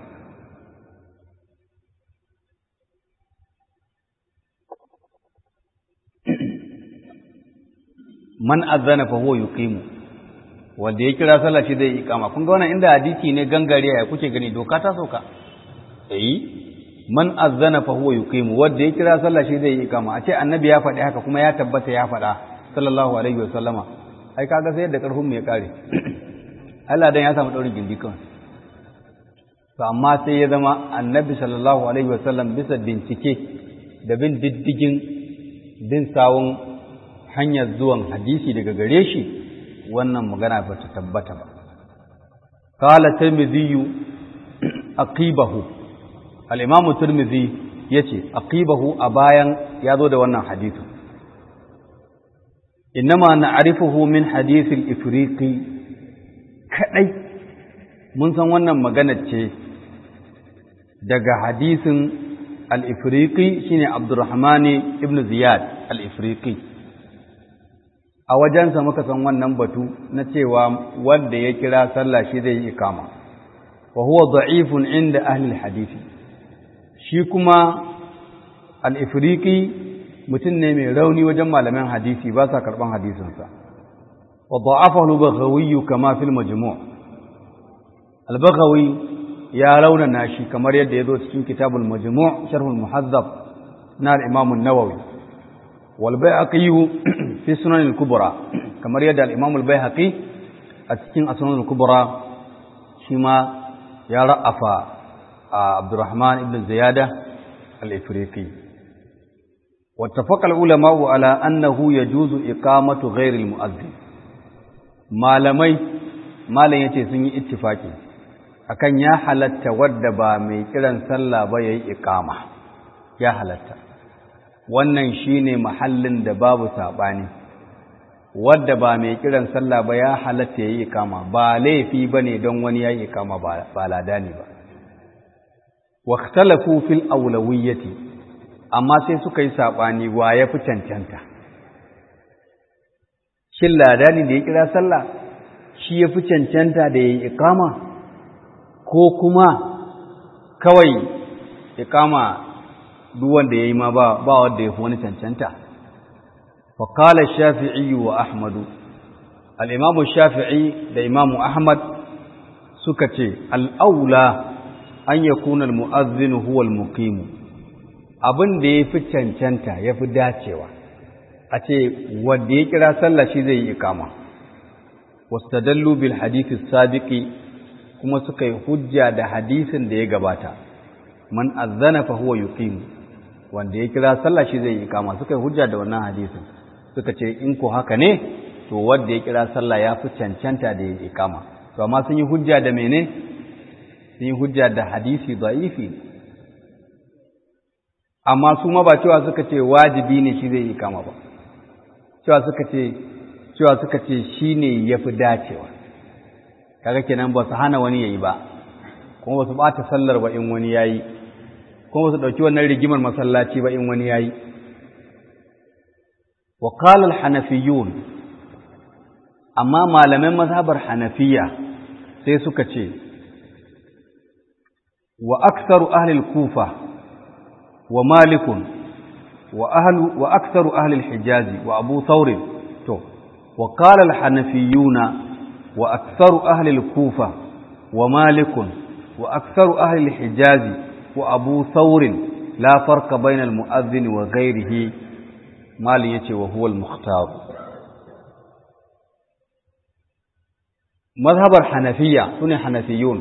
man azana fa huwa yuqimu wanda ya kira sallah shi zai iqama kun ga wannan inda hadisi ne gangare ya kuke gani doka ta sauka eh man azana fa huwa yuqimu wanda ya kira sallah shi zai iqama a ce annabi ya faɗi haka kuma ya tabbata ya faɗa sallallahu alaihi wasallama ai kaga sai yadda karfin mu ya kare Allah dan ya samu daurin gindi kan to amma sai ya zama annabi sallallahu alaihi wasallam bisa bincike da bin diddigin bin sawun hanyar zuwan hadisi daga gare shi wannan magana ba ta tabbata ba qala tirmidhi aqibahu al-imam tirmidhi yace aqibahu a bayan ya zo da wannan hadisi innama na'rifuhu min hadith al-ifriqi kadai mun san wannan magana ce daga hadisin al-ifriqi shine abdurrahman ibn ziyad al-ifriqi a wajensa muka san wannan batu na cewa wanda ya kira sallah shi zai yi ikama wa huwa da'ifun inda ahli hadisi shi kuma al-ifriqi mutum ne mai rauni wajen malaman hadisi ba sa karban hadisinsa wa da'afahu al-baghawi kama fil majmu' al-baghawi ya raunana shi kamar yadda ya zo cikin kitabul majmu' sharh al-muhazzab na al-imam an-nawawi wal bayhaqi fi sunan al-kubra kamar yadda al-imam al-bayhaqi a cikin sunan al-kubra shi ma ya ra'afa Abdurrahman ibn Ziyada al-Ifriqi واتفق العلماء على أنه يجوز إقامة غير المؤذن malamai malam yace sun yi ittifaki akan ya halatta wadda ba mai kiran sallah ba yayi iqama ya halatta wannan shine mahallin da babu sabani wadda ba mai kiran sallah ba ya halatta yayi iqama ba laifi bane don wani yayi iqama ba ba ladani ba wa ikhtalafu fil awlawiyyati amma sai suka yi saɓani wa ya fi cancanta shin ladani da ya kira sallah shi ya fi cancanta da ya yi ikama ko kuma kawai ikama duk wanda ya yi ma ba wanda ya fi wani cancanta faƙala shafi'i wa ahmadu al'imamu shafi'i da imamu ahmad suka ce al'aula an yakuna al-mu'azzinu huwa al-muqimu abin da ya fi cancanta ya fi dacewa a ce wanda ya kira sallah shi zai yi ikama wastadallu bil hadithi sabiqi kuma suka yi hujja da hadisin da ya gabata man azzana fa huwa yuqim wanda ya kira sallah shi zai yi ikama suka yi hujja da wannan hadisin suka ce in ko haka ne to wanda ya kira sallah ya fi cancanta da ya yi ikama to amma sun yi hujja da mene sun yi hujja da hadisi da'ifi amma su ma ba cewa suka ce wajibi ne shi zai yi kama ba cewa suka ce cewa suka ce shi ne ya fi dacewa kaga kenan ba su hana wani ya yi ba kuma ba su ɓata sallar ba in wani ya yi kuma ba su ɗauki wannan rigimar masallaci ba in wani ya yi wa qala hanafiyun amma malaman mazhabar hanafiya sai suka ce wa aktsaru ahli al-kufa ومالك وأهل وأكثر أهل الحجاز وأبو ثور تو وقال الحنفيون وأكثر أهل الكوفة ومالك وأكثر أهل الحجاز وأبو ثور لا فرق بين المؤذن وغيره مالية وهو المختار مذهب الحنفية سنة حنفيون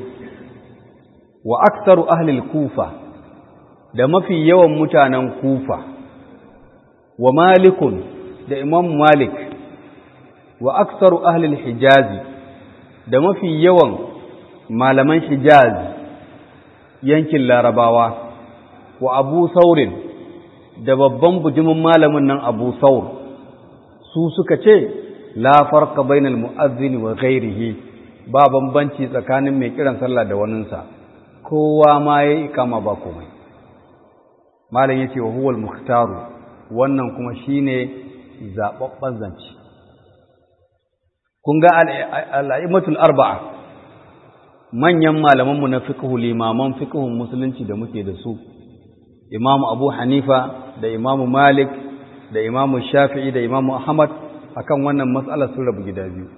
وأكثر أهل الكوفة da mafi yawan mutanen kufa wa malikun da imam malik wa aksaru ahlil hijazi da mafi yawan malaman hijaz yankin larabawa wa abu saurin da babban bujimin malamin nan abu saur su suka ce la farqa bainal mu'azzini wa ghairihi ba bambanci tsakanin mai kiran sallah da waninsa kowa ma yayi ikama ba komai malam yace wa huwal muhtaru wannan kuma shine zababban zance kun ga al-a'immatul arba'a manyan malaman mu na fiqhu limaman fiqhun musulunci da muke da su Imam Abu Hanifa da Imam Malik da Imam Shafi'i da Imam Ahmad akan wannan mas'alar sun rabu gida biyu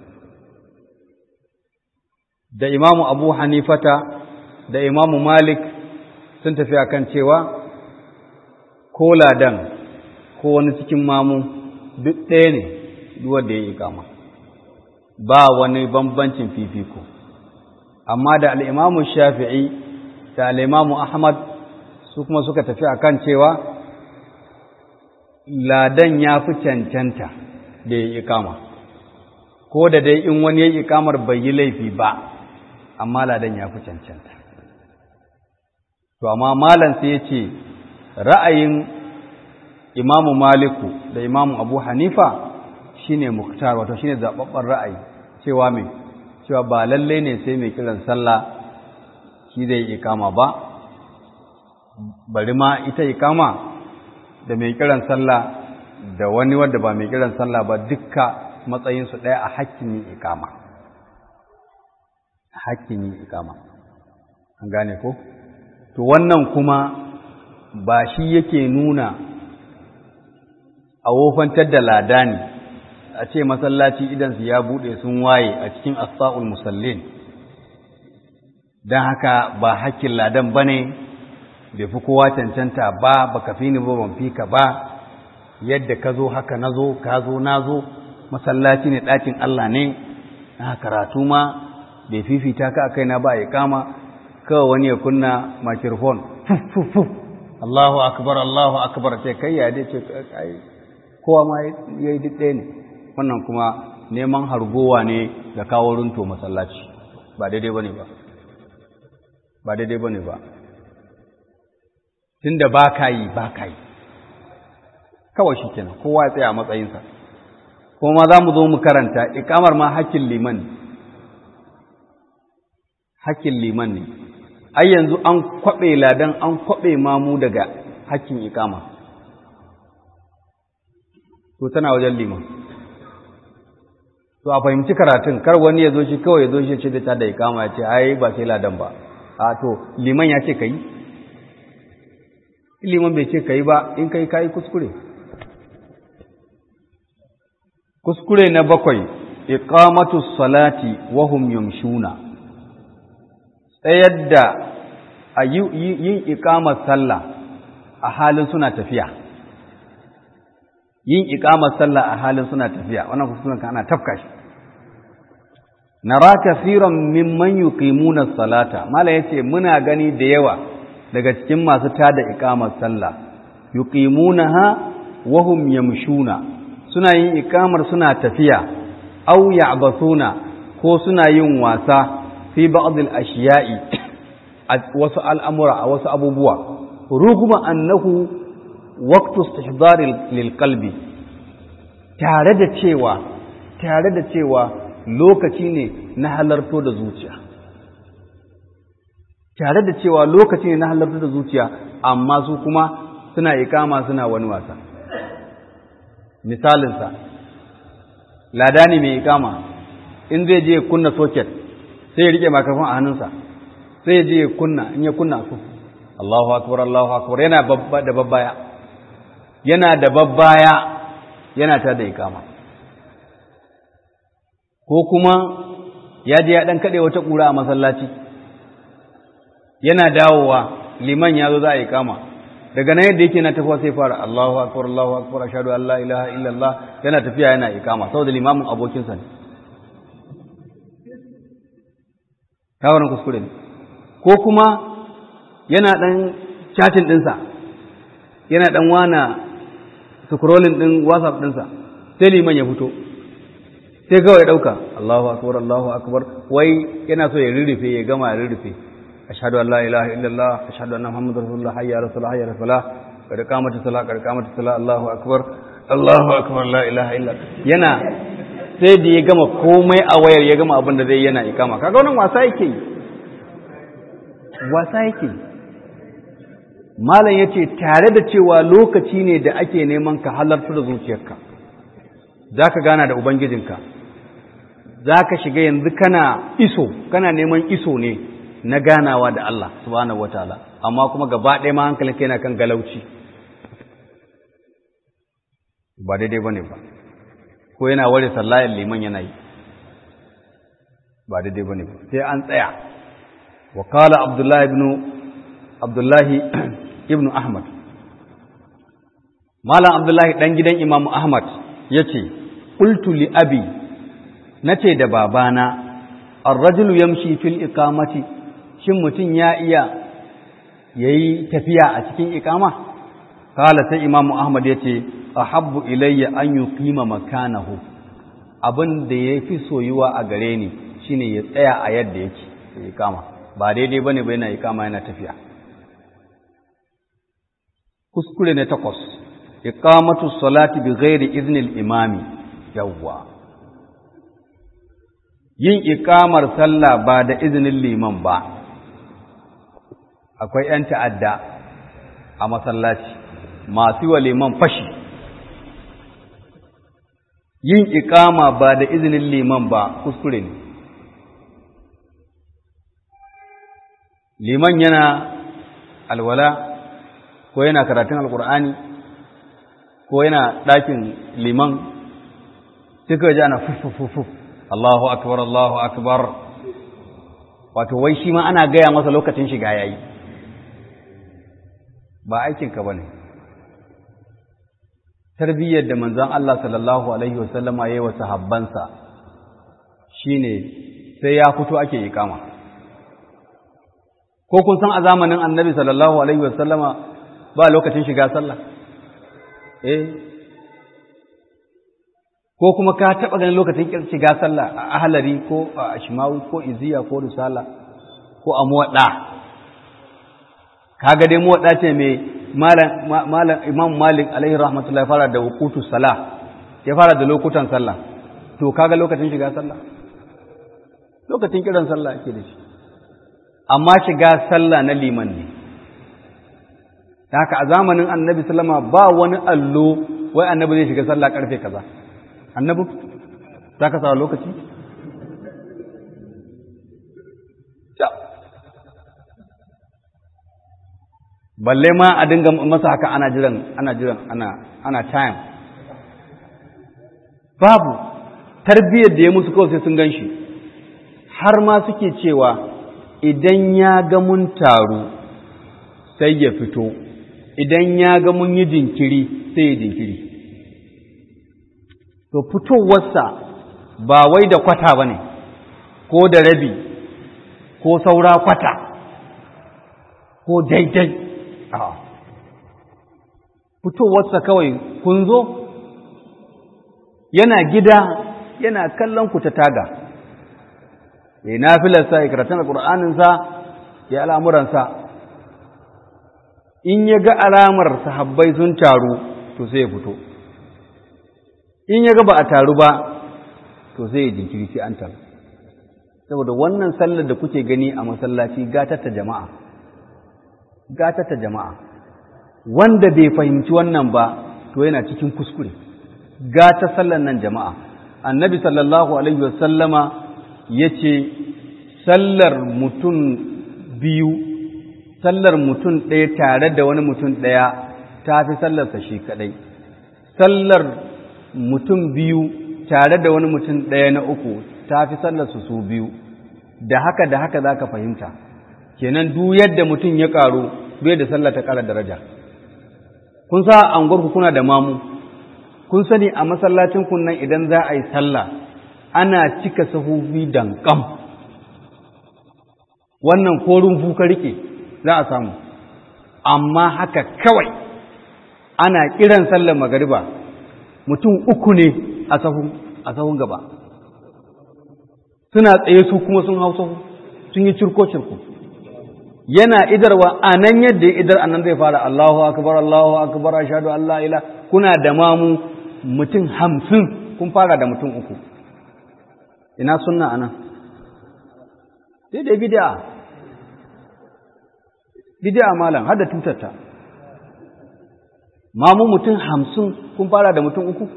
da Imam Abu Hanifata da Imam Malik sun tafi akan cewa ko ladan ko wani cikin mamu duk ɗaya ne wanda ya yi kama ba wani bambancin fifiko amma da al'imamu shafi'i da al'imamu ahmad su kuma suka tafi akan cewa ladan ya fi cancanta da ya yi kama ko da dai in wani ya yi kamar bai yi laifi ba amma ladan ya fi cancanta to amma malam sai ya ce ra'ayin imamu maliku da imamu abu hanifa shine muktar wato shine zababben ra'ayi cewa mai cewa ba lalle ne sai mai kiran sallah shi zai ikama ba bari ma ita ikama da mai kiran sallah da wani wanda ba mai kiran sallah ba dukka matsayinsu ɗaya a hakkin yin ikama hakkin yin ikama an gane ko to wannan kuma ba shi yake nuna a wofantar da ladani a ce masallaci idansu ya buɗe sun waye a cikin asfa'ul musallin don haka ba hakkin ladan ba ne bai fi kowa cancanta ba ba ka fi ni ba ban fi ka ba yadda ka zo haka na zo ka zo na zo masallaci ne ɗakin Allah ne na karatu ma bai fifita ka a kaina ba ya kama kawai wani ya kunna makirfon fuf Allahu akbar Allahu akbar sai kai ya dai ce ai kowa ma yayi duk ɗaya ne wannan kuma neman hargowa ne da kawo runto masallaci ba daidai bane ba ba daidai bane ba tunda ba ka yi ba ka yi kawai shikenan kowa ya tsaya a matsayinsa kuma za mu zo mu karanta ikamar ma hakkin liman ne hakkin liman ne ai yanzu an kwaɓe ladan an kwaɓe mamu daga hakkin ikama to tana wajen liman to a fahimci karatun kar wani ya zo shi kawai ya zo shi ce da ta da ikama ya ce ai ba sai ladan ba a to liman ya ce ka yi liman bai ce ka yi ba in kai ka yi kuskure kuskure na bakwai iqamatu salati wa hum yamshuna tsayar da a yin iqamar sallah a halin suna tafiya yin iqamar sallah a halin suna tafiya wannan kuskuren kan ana tafka shi nara kaseeran mimman yuqimuna salata mala yace muna gani da yawa daga cikin masu tada iqamar sallah yuqimunaha wa hum yamshuna suna yin ikamar suna tafiya au ya'basuna ko suna yin wasa fi ba'dil ashiya'i a wasu al'amura a wasu abubuwa ruguma annahu waqtu istihdar lil qalbi tare da cewa tare da cewa lokaci ne na halarto da zuciya tare da cewa lokaci ne na halarto da zuciya amma su kuma suna ikama suna wani wasa misalinsa ladani mai ikama in zai je kunna soket sai ya rike makafin a hannunsa sai ya je kunna in ya kunna su Allahu akbar Allahu akbar yana da babbaya yana da babbaya yana ta da ikama ko kuma ya je ya dan kade wata kura a masallaci yana dawowa liman ya zo za a ikama daga nan yadda yake na tafiya sai fara Allahu akbar Allahu akbar ashhadu an la ilaha illallah yana tafiya yana ikama saboda limamin abokinsa ne kawarin kuskure ne ko kuma yana dan chatting dinsa yana dan wana scrolling din WhatsApp dinsa sai liman ya fito sai kawai ya dauka Allahu akbar Allahu akbar wai yana so ya rurrufe ya gama ya rurrufe أشهد أن لا إله إلا الله أشهد أن محمد رسول الله حي على الصلاة حي على الصلاة قد قامت الصلاة قد قامت الصلاة الله أكبر الله أكبر لا إله إلا yana sai da ya gama komai a wayar ya gama abin da zai yana ikama kaga wannan wasa yake yi wasa yake yi malam yace tare da cewa lokaci ne da ake neman ka halarta da zuciyarka zaka gana da ubangijinka zaka shiga yanzu kana iso kana neman iso ne na ganawa da Allah subhanahu wataala amma kuma gaba ɗaya ma hankalinka yana kan galauci ba daidai bane ba ko yana ware sallayan liman yana yi ba daidai bane ba sai an tsaya wa qala abdullahi ibn abdullahi ibn ahmad malam abdullahi dan gidan imam ahmad yace qultu li abi nace da babana ar-rajulu yamshi fil iqamati shin mutum ya iya ya yi tafiya a cikin ikama? Kala sai Imamu Ahmad ya ce, A habbu ilayya an yi kima makanahu, abin da ya fi soyuwa a gare ni shi ne ya tsaya a yadda yake da ikama, ba daidai ba ne ba yana ikama yana tafiya. Kuskure na takwas, iqamatu salati bi ghairi iznil imami, yawwa. Yin ikamar sallah ba da izinin liman ba. akwai ‘yan ta'adda a masallaci masu wa liman fashi, yin ikama ba da izinin liman ba kuskure ne. Liman yana alwala ko yana karatun alkur'ani ko yana ɗakin liman suka ji ana fufufufuf Allahu akbar Allahu akbar wato wai shi ma ana gaya masa lokacin shiga yayi ba aikinka ba ne tarbiyyar da manzan Allah sallallahu Alaihi wasallama ya yi wa sahabbansa shi ne sai ya fito ake ikama ko kun san a zamanin annabi sallallahu Alaihi wasallama ba lokacin shiga sallah eh ko kuma ka taɓa ganin lokacin shiga sallah a ahalari ko a ashimawi ko iziya ko risala ko a muwaɗa kaga dai muwaɗa ce mai malam imam malik alaihi rahmatullahi fara da wukutu salah ya fara da lokutan sallah to kaga lokacin shiga sallah lokacin kiran sallah ake da shi amma shiga sallah na liman ne haka a zamanin annabi sallama ba wani allo wai annabi zai shiga sallah karfe kaza annabi za ka sa lokaci balle ma a dinga masa haka ana jiran ana jiran ana ana time babu tarbiyyar da ya musu kawai sai sun gan shi har ma suke cewa idan ya ga mun taru sai ya fito idan ya ga mun yi jinkiri sai ya jinkiri to fitowarsa ba wai da kwata ba ne ko da rabi ko saura kwata ko daidai a fitowarsa kawai kun zo yana gida yana kallon ku ta taga ya yi nafilarsa ya karatun alƙur'aninsa ya al'amuransa in ya ga alamar sahabbai sun taru to sai ya fito in ya ga ba a taru ba to sai ya jinkiri sai an taru saboda wannan sallar da kuke gani a masallaci gatata jama'a gatata jama'a wanda bai fahimci wannan ba to yana cikin kuskure gata sallar nan jama'a annabi sallallahu alaihi wasallama ya ce sallar mutum biyu sallar mutum ɗaya tare da wani mutum ɗaya ta fi sallarsa shi kaɗai sallar mutum biyu tare da wani mutum ɗaya na uku ta fi sallarsu su biyu da haka da haka za ka fahimta kenan duk yadda mutum ya ƙaru bai da sallar ta ƙara daraja kun sa anguwarku kuna da mamu kun sani a masallacin kunnan idan za a yi sallah ana cika sahufi dankam wannan korin fuka rike za a samu amma haka kawai ana kiran sallar magariba mutum uku ne a sahun gaba suna tsaye su kuma sun hau sahu sun yi cirko-cirko yana idarwa a nan yadda ya idar a nan zai fara Allahu akbar Allahu akbar ashhadu an la ila kuna da mamu mutum hamsin kun fara da mutum uku ina sunna anan sai da bid'a bid'a malam hada tutarta mamu mutum hamsin kun fara da mutum uku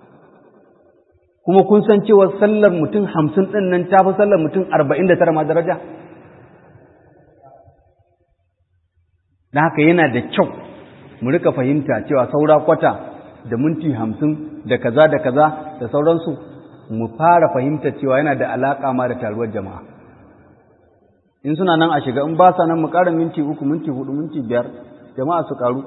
kuma kun san cewa sallar mutum hamsin ɗin nan ta fi sallar mutum arba'in da tara ma daraja da haka yana da kyau mu rika fahimta cewa saura kwata da minti hamsin da kaza da kaza da sauransu mu fara fahimta cewa yana da alaƙa ma da taruwar jama'a in suna nan a shiga in ba sa nan mu ƙara minti uku minti hudu minti biyar jama'a su ƙaru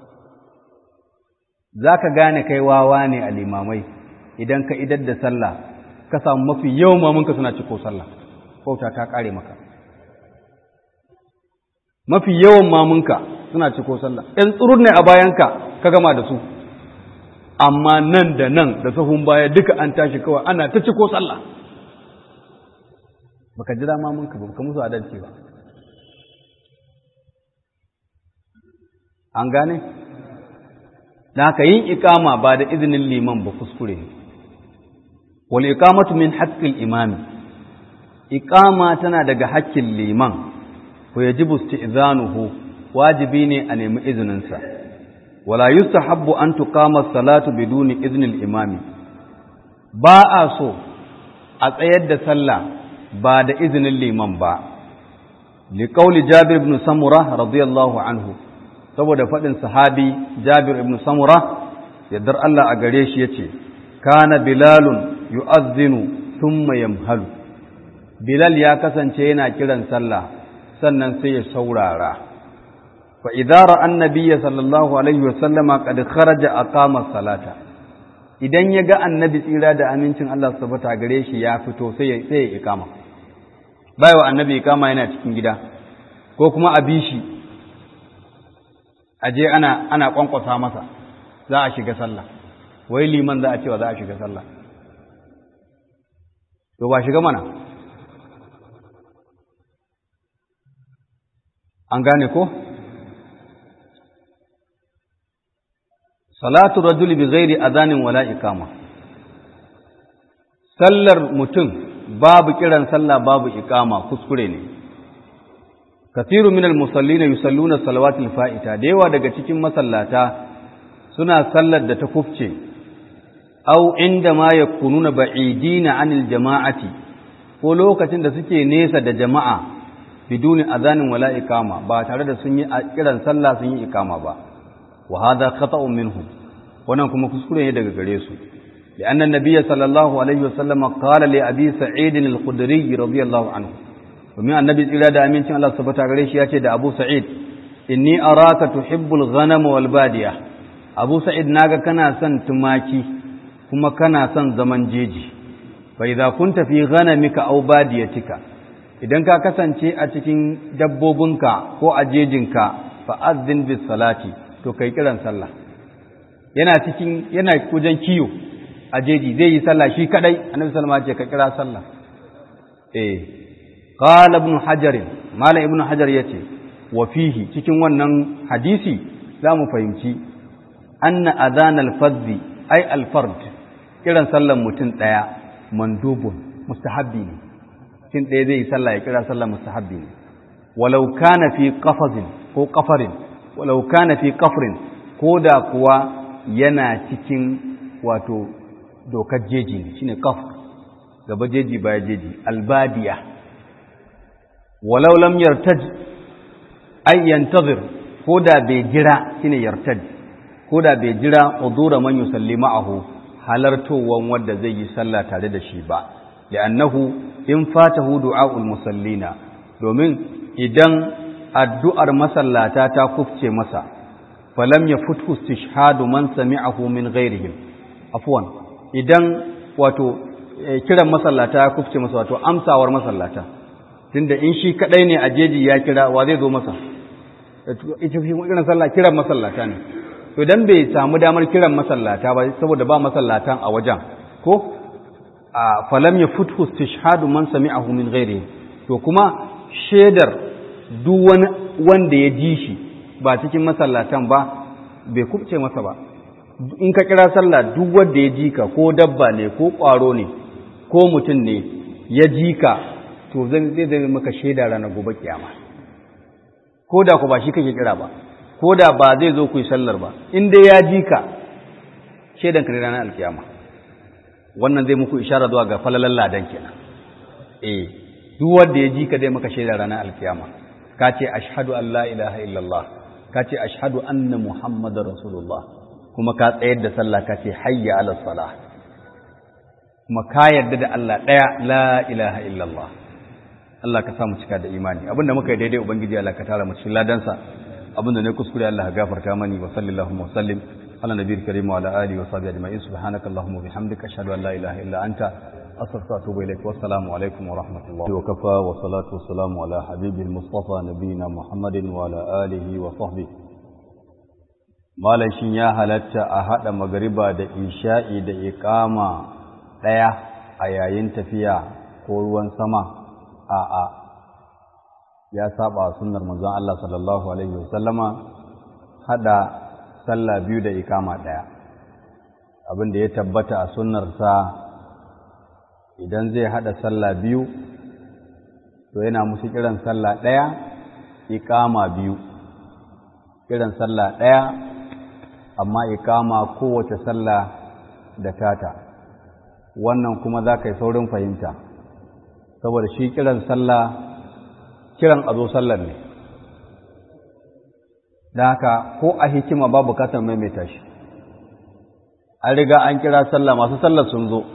za ka gane kai wawa ne a limamai idan ka idar da sallah ka samu mafi yawan mamunka suna ciko sallah bauta ta ƙare maka mafi yawan mamunka suna ciko sallah ɗan tsurur ne a bayanka ka gama da su amma nan da nan da sahun baya duka an tashi kawai ana ta ciko sallah baka jira mamunka ba ka musu adalci ba an gane da haka yin ikama ba da izinin liman ba kuskure ne wal iqamatu min haqqil imami iqama tana daga haƙƙin liman ko yajibu isti'zanuhu wajibi ne a nemi izininsa wala yustahabbu an tuqama salatu biduni iznil imami ba a so a tsayar da sallah ba da izinin liman ba liqauli jabir ibn samura radiyallahu anhu saboda faɗin sahabi jabir ibn samura yaddar Allah a gare shi yace kana bilalun yu'adhdhinu thumma yamhalu bilal ya kasance yana kiran sallah sannan sai ya saurara fa idza ra'a annabiyya sallallahu alaihi wa sallama qad kharaja aqama salata idan ya ga annabi tsira da amincin Allah su tabbata gare shi ya fito sai ya sai ya ikama bai wa annabi ikama yana cikin gida ko kuma a bishi aje ana ana kwankwasa masa za a shiga sallah wai liman za a cewa za a shiga sallah to ba shiga mana an gane ko salatu rajuli bi ghairi adhanin wala iqama sallar mutum babu kiran sallah babu iqama kuskure ne kathiru minal musallina yusalluna salawatil fa'ita da yawa daga cikin masallata suna sallar da ta kufce aw inda ma yakununa ba'idina anil jama'ati ko lokacin da suke nesa da jama'a biduni azanin wala iqama ba tare da sun yi kiran sallah sun yi iqama ba wa hadha khata'un minhum wannan kuma kuskure ne daga gare su لأن النبي صلى الله عليه وسلم قال لأبي سعيد الخدري رضي الله عنه ومن النبي إلى دا أمين الله سبحانه وتعالى ياتي دا أبو سعيد إني أراك تحب الغنم والبادية أبو سعيد ناغا كنا سن تماكي كما كنا سن زمن جيجي فإذا كنت في غنمك أو باديتك idan ka kasance a cikin dabbobinka ko a jejinka fa'azzin bis salati to kai kiran sallah yana cikin yana wajen kiyo a jeji zai yi sallah shi kadai annabi sallama ce ka kira sallah eh qala ibn hajar malam ibn hajar yace wa fihi cikin wannan hadisi zamu fahimci anna adhan al-fadhi ay al-fard kiran sallan mutum daya mandubun mustahabbi ne cin ɗaya zai yi sallah ya kira sallah mustahabbi ne walau kana fi qafazin ko qafarin walau kana fi qafrin ko da kuwa yana cikin wato dokar jeji ne shine qaf gaba jeji baya jeji albadiya walau lam yartaj ay yantazir ko da bai jira shine yartaj ko da bai jira udura man yusalli ma'ahu halartowan wanda zai yi sallah tare da shi ba li'annahu in fatahu du'a'ul musallina domin idan addu'ar masallata ta kufce masa falam yafuthu istishhadu man sami'ahu min ghairihim afwan idan wato kiran masallata ya kufce masa wato amsawar masallata tunda in shi kadai ne a jeji ya kira wa zai zo masa ita fi kiran sallah kiran masallata ne to dan bai samu damar kiran masallata ba saboda ba masallatan a wajen ko falam ya futhu istishhadu man sami'ahu min ghairihi to kuma shedar duk wani wanda ya ji shi ba cikin masallatan ba bai kubce masa ba in ka kira sallah duk wanda ya ji ka ko dabba ne ko ƙwaro ne ko mutum ne ya ji ka to zai zai maka shaida ranar gobe kiyama ko da ku ba shi kake kira ba ko da ba zai zo ku yi sallar ba in dai ya ji ka shaidan ka ne ranar alkiyama wannan zai muku ishara zuwa ga falalan ladan kenan eh duk wanda ya ji ka zai maka shaida ranar alkiyama ka ce ashhadu an la ilaha illallah ka ce ashhadu anna muhammadar rasulullah kuma ka tsayar da sallah ka ce hayya ala salah kuma ka yarda da Allah ɗaya la ilaha illallah Allah ka samu cika da imani abinda muka yi daidai ubangiji Allah ka tara mu cikin ladansa abinda ne kuskure Allah ka gafarta mani wa sallallahu wa sallim ala nabiyil karim wa ala alihi wa sahbihi ajma'in subhanakallahumma wa bihamdika ashhadu an la ilaha illa anta astaghfiruka wa atubu ilaik wa assalamu alaikum wa rahmatullahi wa kafa wa salatu wa salamu ala habibil mustafa nabiyina muhammadin wa ala alihi wa sahbihi malam shin ya halatta a hada magariba da isha'i da iqama daya a yayin tafiya ko ruwan sama a'a ya saba sunnar manzon Allah sallallahu alaihi wasallama hada sallah biyu da ikama daya abin da ya tabbata a sunnarsa idan zai hada sallah biyu to yana musu kiran sallah daya ikama biyu kiran sallah daya amma ikama kowace sallah da tata wannan kuma za ka yi saurin fahimta saboda shi kiran sallah kiran a zo sallar ne da haka ko a hikima ba bukatar maimaita shi an riga an kira sallah masu sallar sun zo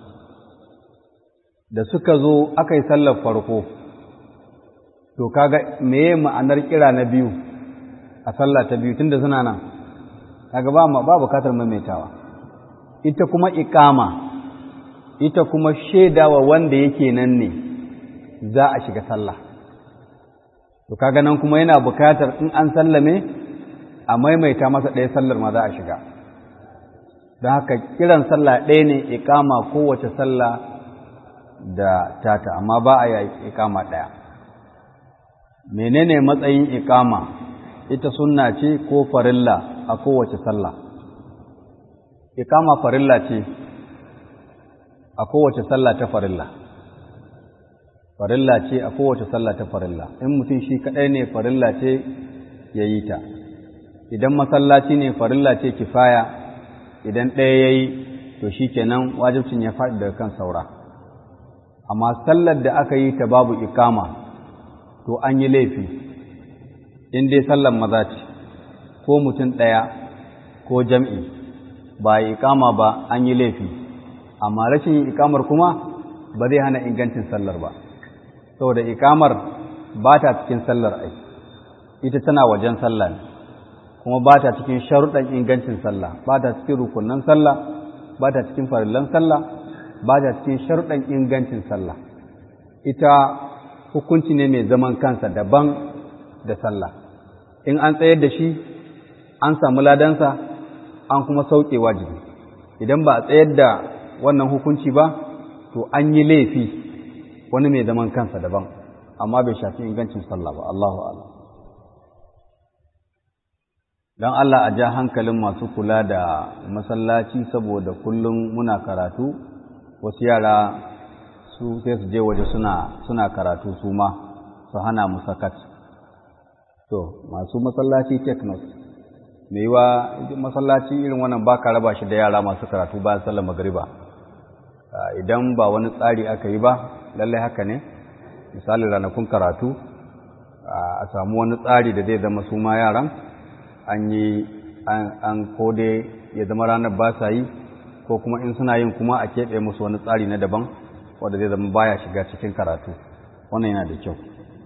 da suka zo aka yi sallar farko to kaga meye ma'anar kira na biyu a sallah ta biyu tunda suna nan kaga ba ba bukatar maimaitawa ita kuma iqama ita kuma shaidawa wanda yake nan ne za a shiga sallah to kaga nan kuma yana bukatar in an sallame a maimaita masa ɗaya sallar ma za a shiga don haka kiran sallah ɗaya ne ikama kowace sallah da tata amma ba a yi ikama ɗaya menene matsayin ikama ita sunna ce ko farilla a kowace sallah ikama farilla ce a kowace sallah ta farilla farilla ce a kowace sallah ta farilla in mutum shi kaɗai ne farilla ce ya yi ta idan masallaci ne farilla ce kifaya idan ɗaya ya yi to shi kenan wajibcin ya faɗi daga kan saura amma sallar da aka yi ta babu ikama to an yi laifi in dai sallar maza ce ko mutum ɗaya ko jam'i ba ikama ba an yi laifi amma rashin yin ikamar kuma ba zai hana ingancin sallar ba saboda ikamar ba ta cikin sallar ai ita tana wajen sallah ne kuma ba ta cikin sharuɗan ingancin sallah ba ta cikin rukunan sallah ba ta cikin farillan sallah ba ta cikin sharuɗan ingancin sallah ita hukunci ne mai zaman kansa daban da sallah in an tsayar da shi an samu ladansa an kuma sauke wajibi idan ba a tsayar da wannan hukunci ba to an yi laifi wani mai zaman kansa daban amma bai shafi ingancin sallah ba Allahu a'lam don Allah a ja hankalin masu kula da masallaci saboda kullum muna karatu wasu yara su sai su je waje suna suna karatu su ma su hana mu sakat to masu masallaci technos mai yiwa masallaci irin wannan ba ka raba shi da yara masu karatu bayan sallar magariba idan ba wani tsari aka yi ba lallai haka ne misali ranakun karatu a samu wani tsari da zai zama su ma yaran an yi an kode ya zama ranar ba sa yi ko kuma in suna yin kuma a keɓe musu wani tsari na daban wanda zai zama baya shiga cikin karatu wannan yana da kyau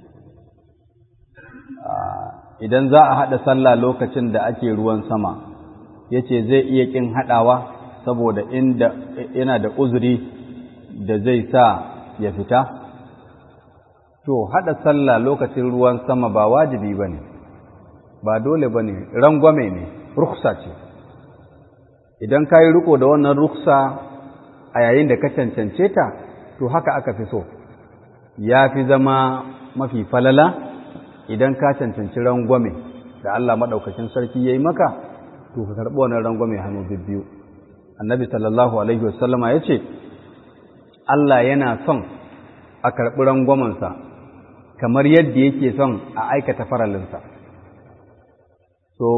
idan za a haɗa sallah lokacin da ake ruwan sama ya ce zai iya ƙin haɗawa saboda inda yana da uzuri da zai sa ya fita to haɗa sallah lokacin ruwan sama ba wajibi ba ne ba dole ba ne rangwame ne ruksa ce idan ka yi riko da wannan ruksa a yayin da ka cancance ta to haka aka fi so ya fi zama mafi falala idan ka cancanci rangwame da Allah maɗaukacin sarki ya yi maka to ka karɓi wannan rangwame hannu biyu annabi sallallahu alaihi wasallama ya ce Allah yana son a karɓi rangwamensa kamar yadda yake son a aikata faralinsa so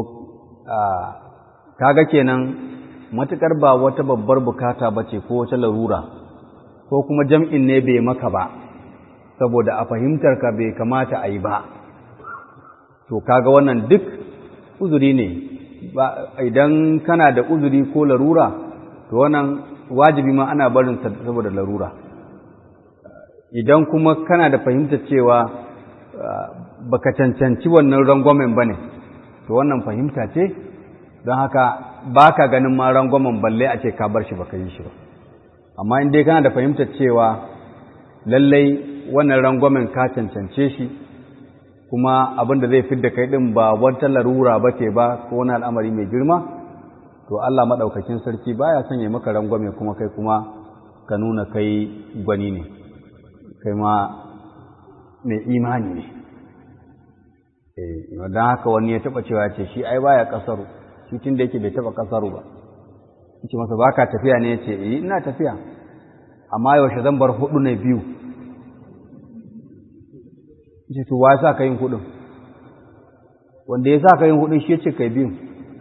kaga kenan matukar ba wata babbar bukata ba ce ko wata larura ko kuma jam'in ne bai maka ba saboda a fahimtar ka bai kamata a yi ba to kaga wannan duk uzuri ne idan kana da uzuri ko larura to wannan wajibi ma ana barin saboda larura idan kuma kana da fahimtar cewa baka cancanci wannan rangwamen bane to wannan fahimta ce don haka baka ganin ma rangwamen balle a ce ka bar shi baka yi shi ba amma in dai kana da fahimtar cewa lallai wannan rangwamen ka cancance shi kuma abin da zai fidda kai din ba wata larura ba ce ba ko wani al'amari mai girma to Allah maɗaukakin sarki baya sanya maka rangwame kuma kai kuma ka nuna kai gwani ne kai ma mai imani ne eh don haka wani ya taɓa cewa ce shi ai baya ƙasaru shi tun da yake bai taɓa ƙasaru ba ce masa ba ka tafiya ne ya ce eh ina tafiya amma yaushe zan bar hudu ne biyu ce to wa sa ka yin hudun wanda ya sa ka yin hudun shi ya ce kai biyu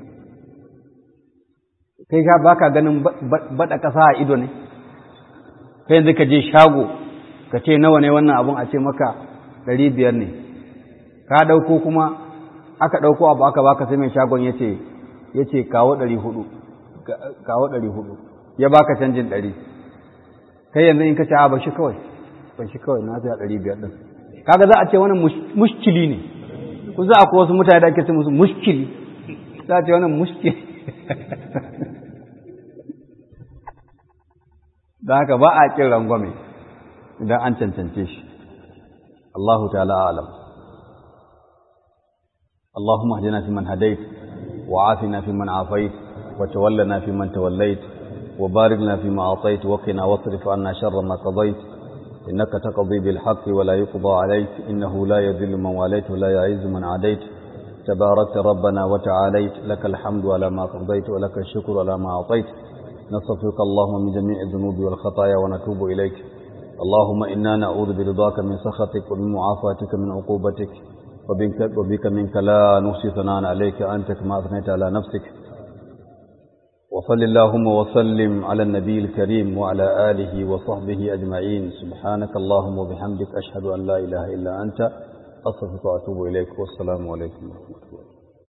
kai ka baka ganin bada kasa a ido ne kai yanzu ka je shago ka ce nawa ne wannan abun a ce maka ɗari biyar ne ka ɗauko kuma aka ɗauko abu aka baka sai mai shagon ya ce ya ce kawo ɗari hudu kawo ɗari hudu ya baka canjin ɗari kai yanzu in ka ce a ba shi kawai ba shi kawai na sai a ɗari biyar ɗin kaga za a ce wannan mushkili ne ku za a ko wasu mutane da ake ce musu mushkili za a ce wannan mushkili da haka ba a kin rangwame idan an cancance shi Allahu ta'ala alam اللهم اهدنا فيمن هديت وعافنا فيمن عافيت وتولنا فيمن توليت وبارك لنا فيما أعطيت وقنا واصرف عنا شر ما قضيت إنك تقضي بالحق ولا يقضى عليك إنه لا يذل من واليت ولا يعز من عاديت تباركت ربنا وتعاليت لك الحمد على ما قضيت ولك الشكر على ما أعطيت نصفك اللهم من جميع الذنوب والخطايا ونتوب إليك اللهم إنا نعوذ برضاك من سخطك ومن معافاتك من عقوبتك وبك منك لا نحصي ثناء عليك أنت كما أثنيت على نفسك وصل اللهم وسلم على النبي الكريم وعلى آله وصحبه أجمعين سبحانك اللهم وبحمدك أشهد أن لا إله إلا أنت أصفك وأتوب إليك والسلام عليكم ورحمة الله